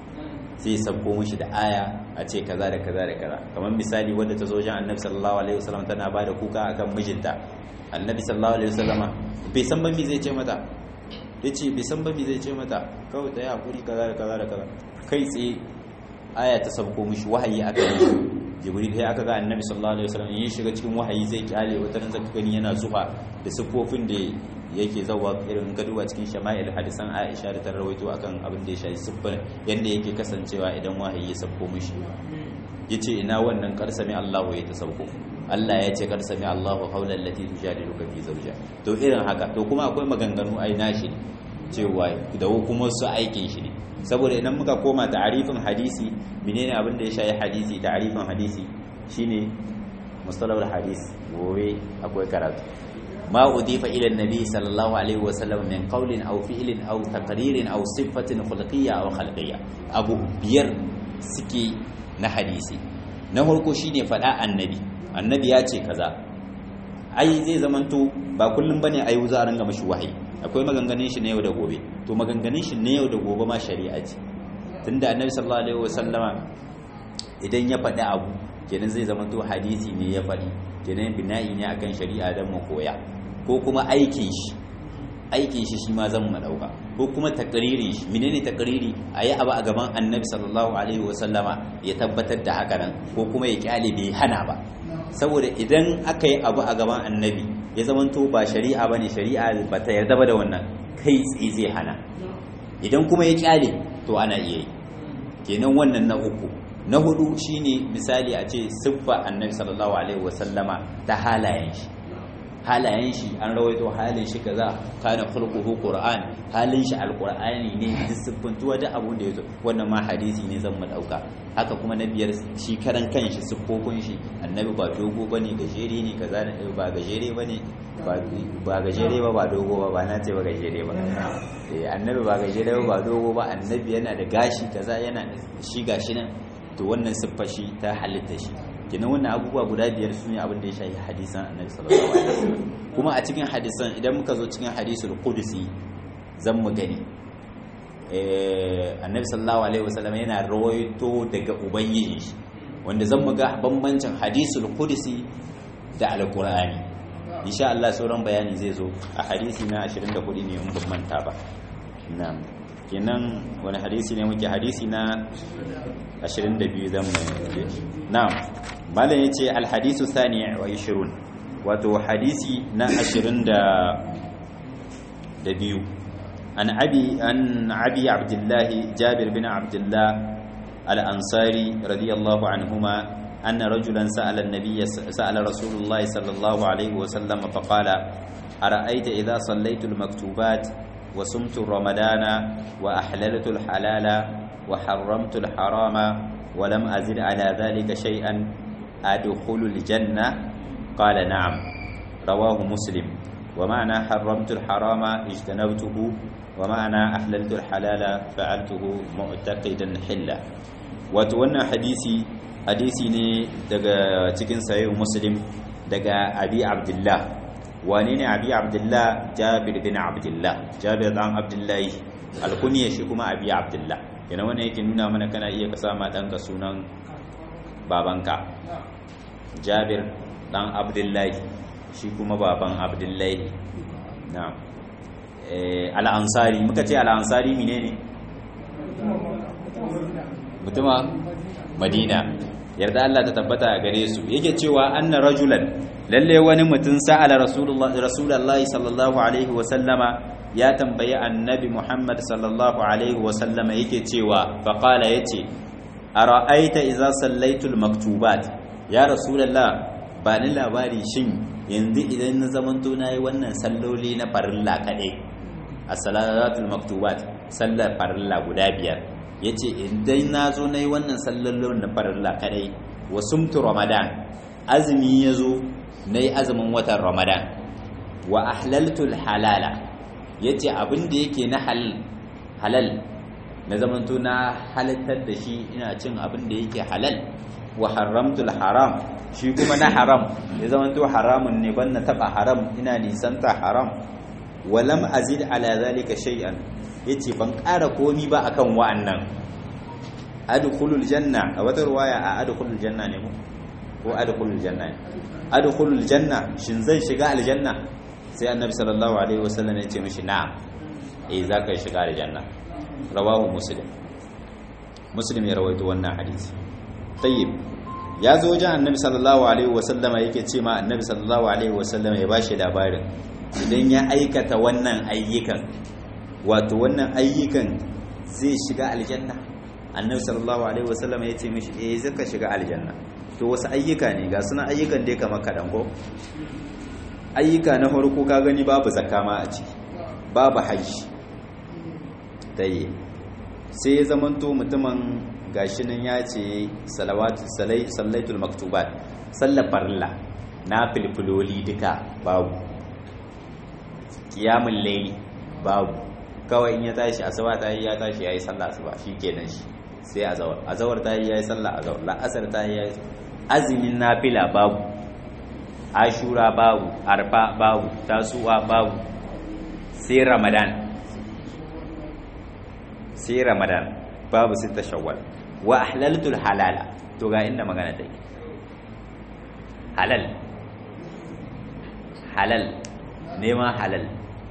sai sabko mishi da aya a ce kaza da kaza da kaza kamar misali wadda ta zo wajen annabi sallallahu alaihi wasallam tana bada kuka akan mijinta annabi sallallahu alaihi wasallama bai san ban me zai ce mata yace bai san ban me zai ce mata kawai ta yi hakuri kaza da kaza da kaza kai tsaye aya ta sabko mishi wahayi aka yi jibril sai aka ga annabi sallallahu alaihi wasallam yin shiga cikin wahayi zai kyale wata ran zaka gani yana zufa da sifofin da yake zawa irin gaduwa cikin shama'il hadisan Aisha da ta rawaito akan abin da ya shafi siffar yanda yake kasancewa idan wahayi ya sabko mishi yace ina wannan karsami Allahu ya ta sabko Allah ya ce karsami Allahu qawlan lati tujadiluka fi zawja to irin haka to kuma akwai maganganu ai nashi cewa da kuma su aikin shi ne saboda idan muka koma ta'arifin hadisi menene abin da ya shafi hadisi ta'arifin hadisi shine mustalahul hadis gobe akwai karatu ما أضيف إلى النبي صلى الله عليه وسلم من قول أو فعل أو تقرير أو صفة خلقية أو خلقية أبو بير سكي نحديثي نهركو شيني فلا النبي النبي ياتي كذا ai zai zamanto ba kullum bane ai za a ranga mashi wahayi akwai maganganun shi na yau da gobe to maganganun shi na yau da gobe ma shari'a ce tunda annabi sallallahu alaihi wasallama idan ya faɗi abu kenan zai zamanto hadisi ne ya faɗi kenan bina'i ne akan shari'a dan mu koya ko kuma aikin shi aikin shi shi ma zan mu dauka ko kuma takririn shi menene takriri ayi abu a gaban annabi sallallahu alaihi wasallama ya tabbatar da haka nan ko kuma ya kyale bai hana ba saboda idan aka yi abu a gaban annabi ya zamanto ba shari'a bane shari'a ba ta yarda ba da wannan kai tsaye zai hana idan kuma ya kyale to ana iya yi kenan wannan na uku na hudu shine misali a ce siffa annabi sallallahu alaihi wasallama ta halayen shi halayen shi an rawaito halin shi kaza kana khulquhu qur'an halin shi alqur'ani ne duk siffantuwa da abun da yazo wannan ma hadisi ne zan mu dauka haka kuma na biyar shi karan kanshi siffofin shi annabi ba dogo bane gajere ne kaza ba gajere bane ba gajere ba ba dogo ba ba na ce ba gajere ba eh annabi ba gajere ba ba dogo ba annabi yana da gashi kaza yana shi gashi nan to wannan siffar shi ta halitta shi kenan wannan abubuwa guda biyar su ne abin da ya shafi hadisan annabi sallallahu alaihi wasallam kuma a cikin hadisan idan muka zo cikin hadisul qudsi zan mu gani eh annabi sallallahu alaihi wasallam yana rawaito daga ubangiji shi wanda zan mu ga bambancin hadisul qudsi da alqur'ani insha Allah sauran bayani zai zo a hadisi na 24 ne in ban manta ba na'am kenan wani hadisi ne muke hadisi na 22 zan mu na'am malam yace alhadisu thani wa 20 wato hadisi na 20 da da biyu an abi an abi abdullah jabir bin abdullah al-ansari radiyallahu anhuma أن رجلا سأل النبي سأل رسول الله صلى الله عليه وسلم فقال أرأيت إذا صليت المكتوبات وصمت رمضان وأحللت الحلال وحرمت الحرام ولم أزد على ذلك شيئا أدخل الجنة قال نعم رواه مسلم ومعنى حرمت الحرام اجتنبته ومعنى أحللت الحلال فعلته معتقدا حلا وتوانا حديثي hadisi ne daga cikin sayi muslim daga abi abdullah wane ne abi abdullah jabir bin abdullah jabir dan abdullahi alkuniya shi kuma abi abdullah yana wannan yake nuna mana kana iya ka sama ɗanka sunan babanka jabir dan abdullahi shi kuma baban abdullahi na al'ansari muka ce al'ansari mine ne mutuma madina yarda Allah ta tabbata a gare su yake cewa anna rajulan lalle wani mutum sa'ala rasulullahi rasulullahi sallallahu alaihi wa sallama ya tambayi annabi Muhammad sallallahu alaihi wa sallama yake cewa fa qala yace ara'aita idza sallaitul maktubat ya rasulullah ba ni labari shin yanzu idan na zamanto nayi wannan salloli na farilla kadai as-salatul maktubat sallar farilla guda biyar ya ce idan na zo na yi wannan sallallon na farilla kadai wa sumtu ramadan azumi ya zo na yi azumin watan ramadan wa ahlaltul halala ya ce abinda yake na halal na zamanto na halittar da shi ina cin abinda yake halal wa haramtul haram shi kuma na haram ya zamanto haramun ne ban na taba haram ina nisanta haram walam azid ala zalika shay'an yace ban ƙara komi ba akan wa'annan adkhulul janna a wata ruwaya a adkhulul janna ne mu ko adkhulul janna ne adkhulul janna shin zan shiga aljanna sai annabi sallallahu alaihi wasallam ya ce mishi na'am eh zaka shiga aljanna rawahu muslim muslim ya rawaito wannan hadisi tayyib ya zo wajen annabi sallallahu alaihi wasallama yake ce ma annabi sallallahu alaihi wasallama ya bashi labarin idan ya aikata wannan ayyukan wato wannan ayyukan zai shiga aljanna annabi sallallahu alaihi wasallam ya ce mishi eh zaka shiga aljanna to wasu ayyuka ne ga suna ayyukan dai kamar kadan ko ayyuka na farko ka gani babu zakka ma a ciki babu haji dai sai ya zamanto mutumin gashi nan ya ce salawatu salai sallaitul maktubat sallar farilla na filfiloli duka babu qiyamul layli babu kawai in ya tashi asuba ta yi ya tashi yayi sallah asuba shikenan shi sai azawar azawar ta yi yayi sallah azawar la'asar ta yi yayi azumin nafila babu ashura babu arfa babu tasuwa babu sai ramadan sai ramadan babu sita shawwal wa ahlaltul halala to ga inda magana take halal halal nema halal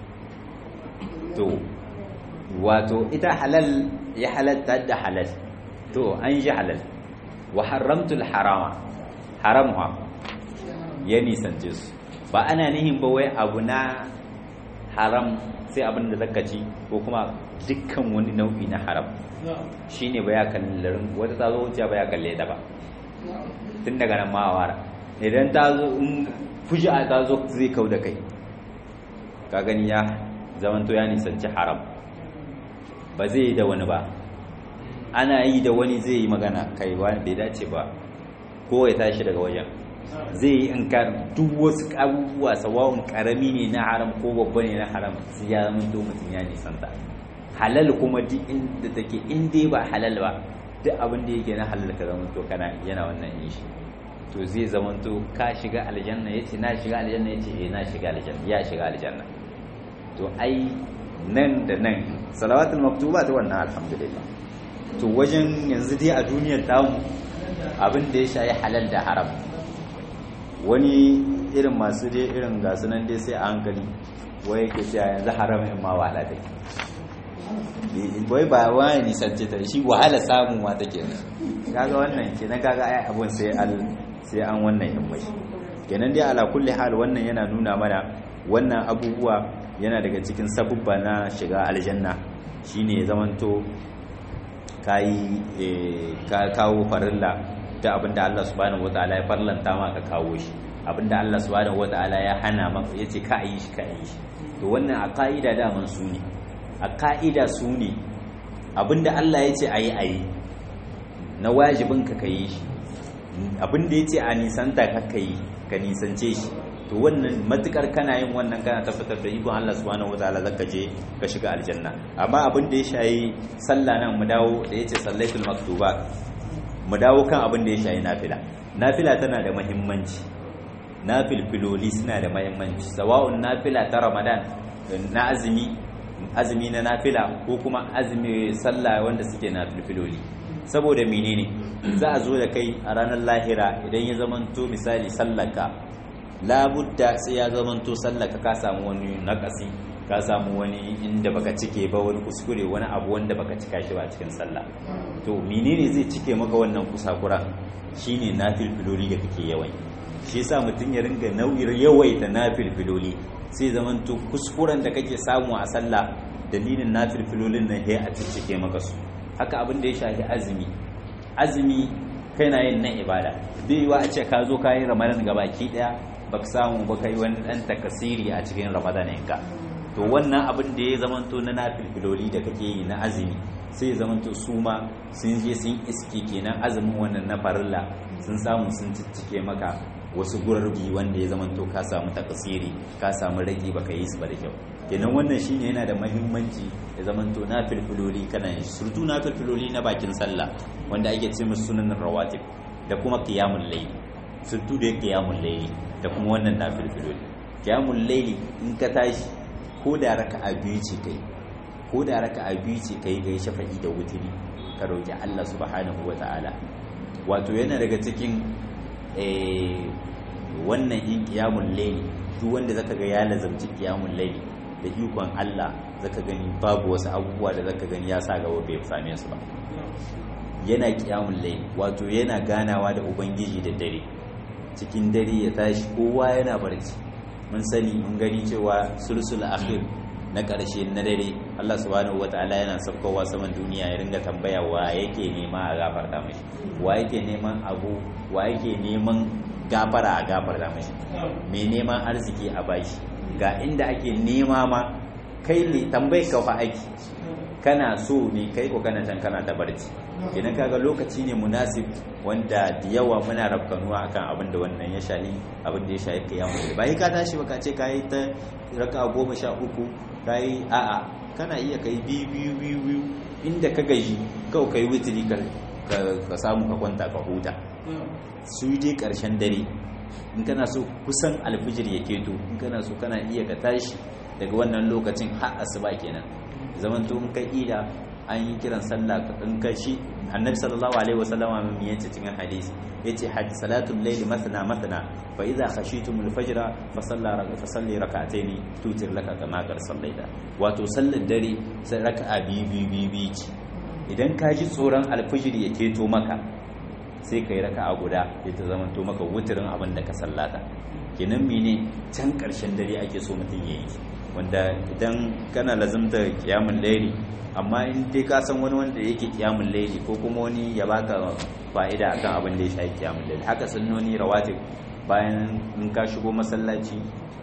to wato ita halal ya halatta da halal to an ji halal wa haramtul harama haramha ya nisance su ba ana nihin ba wai abu na haram sai abin da zaka ci ko kuma dukkan wani nau'i na haram shine ba ya kallarin wata ta zo wuciya ba ya kalle ta ba tun daga nan ma'awara idan ta zo in fuji'a ta zo zai kau da kai ka gani ya zamanto ya nisanci haram ba zai yi da wani ba ana yi da wani zai yi magana kai ba bai dace ba ko ya tashi daga wajen zai yi in ka duk wasu abubuwa sawa'un karami ne na haram ko babba ne na haram sai ya zama to mutum ya nisanta halal kuma duk inda take in dai ba halal ba duk abin da yake na halal ka zama to kana yana wannan yin shi to zai zama to ka shiga aljanna yace na shiga aljanna yace eh na shiga aljanna ya shiga aljanna to ai nan da nan salawatul maktubat wannan alhamdulillah to wajen yanzu dai a duniyar tamu abin da ya shayi halal da haram wani irin masu dai irin gasu nan dai sai a hankali wai yake cewa yanzu haram in ma wahala take wai ba wani nisance ta shi wahala samun ma take kaga wannan kenan kaga ai abun sai al sai an wannan yammashi kenan dai ala kulli hal wannan yana nuna mana wannan abubuwa yana daga cikin sabubba na shiga aljanna shine zamanto kayi ka kawo farilla ta abinda Allah subhanahu wataala ya farlanta ma ka kawo shi abinda Allah subhanahu wataala ya hana maka yace ka yi shi ka yi shi to wannan a ka'ida daman su ne a ka'ida su ne abinda Allah yace ayi ayi na wajibin ka kai shi abinda yace a nisanta ka kai ka nisance shi to wannan matukar kana yin wannan kana tabbatar da ikon Allah subhanahu wataala zaka je ka shiga aljanna amma abin da ya shayi sallah nan mu dawo da yace sallaitul maktubat mu dawo kan abin da ya shayi nafila nafila tana da muhimmanci nafilfiloli suna da muhimmanci sawa'un nafila ta ramadan na azumi azumi na nafila ko kuma azumi sallah wanda suke nafilfiloli saboda menene za a zo da kai a ranar lahira idan ya zamanto misali sallaka labudda sai ya zamanto sallaka ka samu wani nakasi ka samu wani inda baka cike ba wani kuskure wani abu wanda baka cika shi ba cikin sallah to menene zai cike maka wannan kusakura shine nafilfiloli da kake yawan shi yasa mutum ya ringa nau'ir yawaita nafilfiloli sai zamanto kuskuren da kake samu a sallah dalilin nafilfilolin nan sai a cike maka su haka abin da ya shafi azumi azumi kai na yin nan ibada bai yiwa a ce ka zo ka yi ramadan gabaki daya baka samu ba kai wani dan takasiri a cikin ramadan ka to wannan abin da ya zamanto na nafilfiloli da kake yi na azumi sai ya zamanto su ma sun je sun iske kenan azumin wannan na farilla sun samu sun ciccike maka wasu gurbi wanda ya zamanto ka samu takasiri ka samu rage baka yi su ba da kyau kenan wannan shine yana da mahimmanci ya zamanto nafilfiloli kana yin surtu nafilfiloli na bakin sallah wanda ake ce musu sunan rawatib da kuma qiyamul layl surtu da qiyamul layl da kuma wannan nafilfiloli qiyamul layl in ka tashi ko da raka'a biyu ce kai ko da raka'a biyu ce kai kai shafa'i da wutiri ka roki Allah subhanahu wata'ala wato yana daga cikin wannan yin qiyamul layl duk wanda zaka ga ya lazamci qiyamul layl da ikon Allah zaka gani babu wasu abubuwa da zaka gani ya sa gaba bai same su ba yana qiyamul layl wato yana ganawa da ubangiji da dare cikin dare ya tashi kowa yana barci mun sani mun gani cewa sulsul akhir na ƙarshe na dare Allah subhanahu wataala yana saukowa saman duniya ya ringa tambaya wa yake nema a gafarta mashi wa yake neman abu wa yake neman gafara a gafarta mashi mai neman arziki a bashi ga inda ake nema ma kai ne tambayi ka fa aiki kana so ne kai ko kana can kana ta barci idan kaga lokaci ne munasib wanda da yawa muna rafkanuwa akan abin da wannan ya shahi abin da ya shahi kiyamu ba ka tashi ba ka ce ka yi ta raka goma sha uku ka yi a'a kana iya kai biyu biyu biyu biyu inda ka gaji kawai ka yi witiri ka samu ka kwanta ka huta su dai karshen dare in kana so kusan alfijir ya keto in kana so kana iya ka tashi daga wannan lokacin har asuba kenan zaman to in ka ida an yi kiran sallah in ka shi annabi sallallahu alaihi wasallama min yace cikin hadisi yace hadi salatul layl mathna mathna fa idza khashitum al-fajr fa salla fa salli rak'atayn tutir laka kama kar sallaita wato sallar dare sai raka'a biyu biyu biyu biyu idan ka ji tsoron alfijir ya keto maka sai ka yi raka'a guda ya ta zama to maka wutirin abin da ka sallata kenan mene can karshen dare ake so mutum ya yi wanda idan kana lazimta kiyamun laili amma in dai ka san wani wanda yake kiyamun laili ko kuma wani ya baka fa'ida akan abin da ya shafi kiyamun laili haka sunnoni rawatib bayan in ka shigo masallaci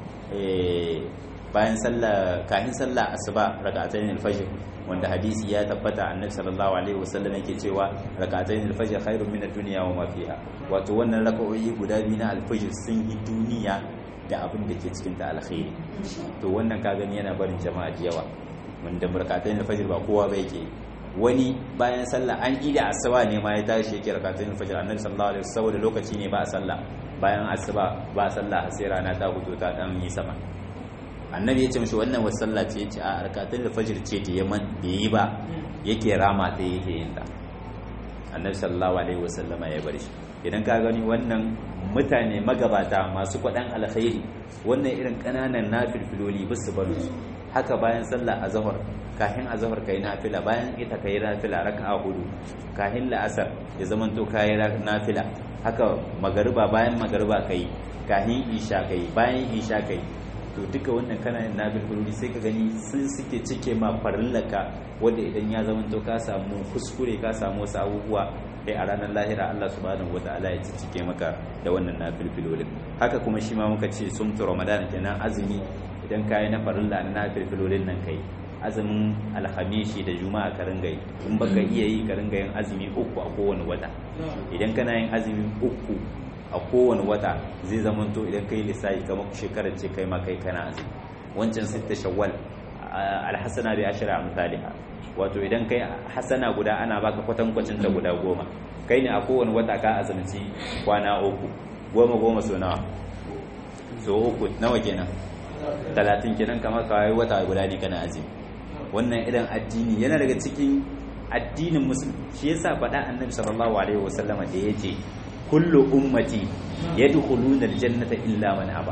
bayan sallah kafin sallah asuba rak'atayn al-fajr wanda hadisi ya tabbata annabi sallallahu alaihi wasallam yake cewa rak'atayn al-fajr khairun min ad-dunya wa ma fiha wato wannan rak'o'i guda biyu na al-fajr sun yi duniya da abin da ke cikin ta alkhairi to wannan ka gani yana barin jama'a da yawa wanda rak'atayn al-fajr ba kowa ba yake wani bayan sallah an ida asuba ne ma ya tashi yake rak'atayn al-fajr annabi sallallahu alaihi wasallam saboda lokaci ne ba sallah bayan asuba ba sallah sai rana ta fito ta dan yi sama annabi ya ce mashi wannan wasu sallah ce ce a arkatun da fajir ce ta yaman bai yi ba yake rama ta yake yin ta annabi sallallahu alaihi wasallama ya bar shi idan ka gani wannan mutane magabata masu kwaɗan alkhairi wannan irin ƙananan nafilfiloli ba su bar su haka bayan sallah azhar kahin azhar kai nafila bayan ita kai nafila raka'a hudu kahin la'asar ya zamanto kai nafila haka magariba bayan magariba kai kahin isha kai bayan isha kai to duka wannan kana yin nabil fuluri sai ka gani sun suke cike ma farillaka wanda idan ya zama to ka samu kuskure ka samu wasu abubuwa kai a ranar lahira Allah subhanahu wataala ya cike maka da wannan nabil fuluri haka kuma shi ma muka ce sumtu ramadan kenan azumi idan kayi na farilla na nabil fulurin nan kai azumin alhamishi da juma'a ka ringa yi in baka iya yi ka ringa yin azumi uku a kowane wata idan kana yin azumi uku a kowane wata zai zamanto idan kai lissafi kamar shekarar ce kai ma kai kana azumi wancan sitta shawwal alhasana bi ashra amsalha wato idan kai hasana guda ana baka kwatankwacin ta guda goma kai ne a kowane wata ka azumci kwana uku goma goma so nawa so uku nawa kenan talatin kenan kamar kawai wata guda ne kana azumi wannan idan addini yana daga cikin addinin musulmi shi yasa faɗa annabi sallallahu alaihi wasallama da yace kullu ummati yadkhuluna aljannata illa man aba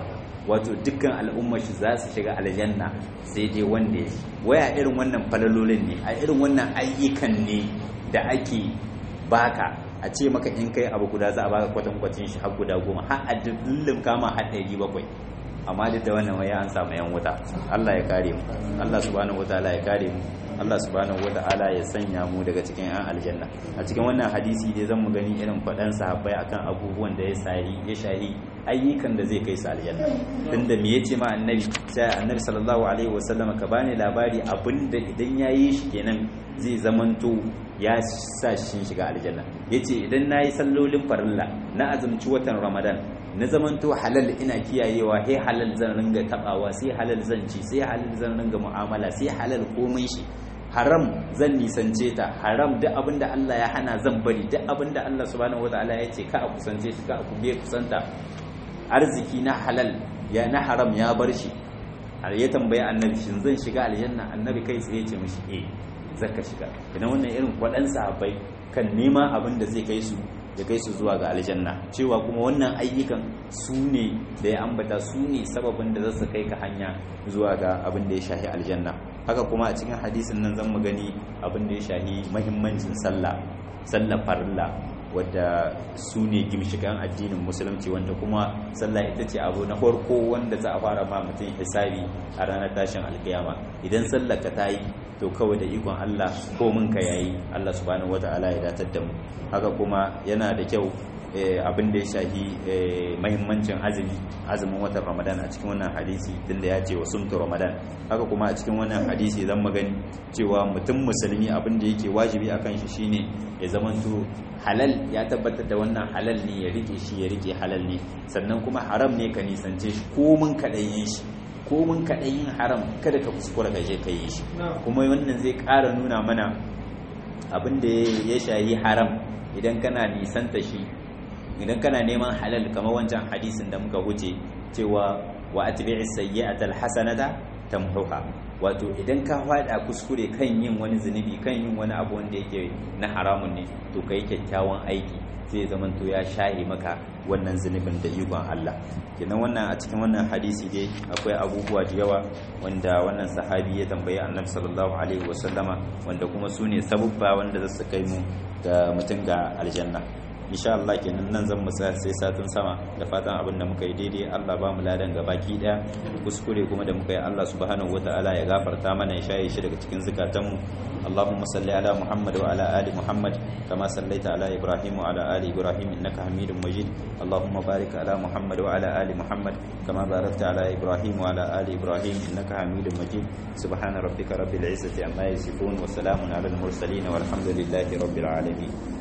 wato dukkan al'ummar shi za su shiga aljanna sai dai wanda ya waya irin wannan falalolin ne a irin wannan ayyukan ne da ake baka a ce maka in kai abu guda za a baka kwatankwacin shi har guda goma har a dillin kama har ɗari bakwai amma duk da wannan waya an samu yan wuta Allah ya kare mu Allah subhanahu wataala ya kare mu Allah subhanahu wataala ya sanya mu daga cikin yan aljanna a cikin wannan hadisi dai zan mu gani irin faɗan sahabbai akan abubuwan da ya sahi ya shahi ayyukan da zai kai su aljanna tunda me yace ma annabi sai annabi sallallahu alaihi wasallam ka bani labari abinda idan yayi shi kenan zai zamanto ya sa shi shiga aljanna yace idan nayi sallolin farilla na azumci watan ramadan na zamanto halal ina kiyayewa sai halal zan ringa tabawa sai halal zan ci sai halal zan ringa mu'amala sai halal komai shi haram zan nisance ta haram duk abinda Allah ya hana zan bari duk abinda Allah subhanahu wataala ya ce ka a kusance shi ka a kube kusanta arziki na halal ya na haram ya bar shi har ya tambayi annabi shin zan shiga aljanna annabi kai tsaye ce mishi eh zaka shiga idan wannan irin kwadan sahabbai kan nema abin da zai kai su ya kai su zuwa ga aljanna cewa kuma wannan ayyukan su ne da ya ambata su ne sababin da za su kai ka hanya zuwa ga abin da ya shahi aljanna haka kuma a cikin hadisin nan zan mu gani abin da ya shahi mahimmancin sallah sallah farilla wadda su ne gimshikan addinin musulunci wanda kuma sallah ita ce abu na farko wanda za a fara ma mutum hisabi a ranar tashin alkiyama idan sallar ka ta yi to kawai da ikon Allah ko mun ka yayi Allah subhanahu wata'ala ya datar da mu haka kuma yana da kyau abin da ya shahi mahimmancin azumi azumin watan ramadan a cikin wannan hadisi tunda ya ce wa sumtu ramadan haka kuma a cikin wannan hadisi zan magani cewa mutum musulmi abin da yake wajibi akan shi shine ya zamanto halal ya tabbatar da wannan halal ne ya rike shi ya rike halal ne sannan kuma haram ne ka nisance shi ko mun kaɗayin shi ko mun kaɗayin haram kada ka kuskura ka je ka yi shi kuma wannan zai ƙara nuna mana abin da ya shayi haram idan kana nisanta shi idan kana neman halal kamar wancan hadisin da muka wuce cewa wa atbi'i sayyi'ata alhasanata tamhuha wato idan ka fada kuskure kan yin wani zunubi kan yin wani abu wanda yake na haramun ne to kai kyakkyawan aiki zai zaman to ya shahi maka wannan zunubin da ikon Allah kenan wannan a cikin wannan hadisi dai akwai abubuwa da yawa wanda wannan sahabi ya tambayi annabi sallallahu alaihi wasallama wanda kuma su ne sabubba wanda za su kai mu ga mutum ga aljanna insha Allah kenan nan zan mu tsaya sai satin sama da fatan abin da muka yi daidai Allah ba mu ladan ga baki daya kuskure kuma da muka yi Allah subhanahu wataala ya gafarta mana ya shaye shi daga cikin zukatan mu Allahumma salli ala Muhammad wa ala ali Muhammad kama sallaita ala Ibrahim wa ala ali Ibrahim innaka Hamidum Majid Allahumma barik ala Muhammad wa ala ali Muhammad kama barakta ala Ibrahim wa ala ali Ibrahim innaka Hamidum Majid subhana rabbika rabbil izzati amma yasifun wa salamun ala al mursalin walhamdulillahi rabbil alamin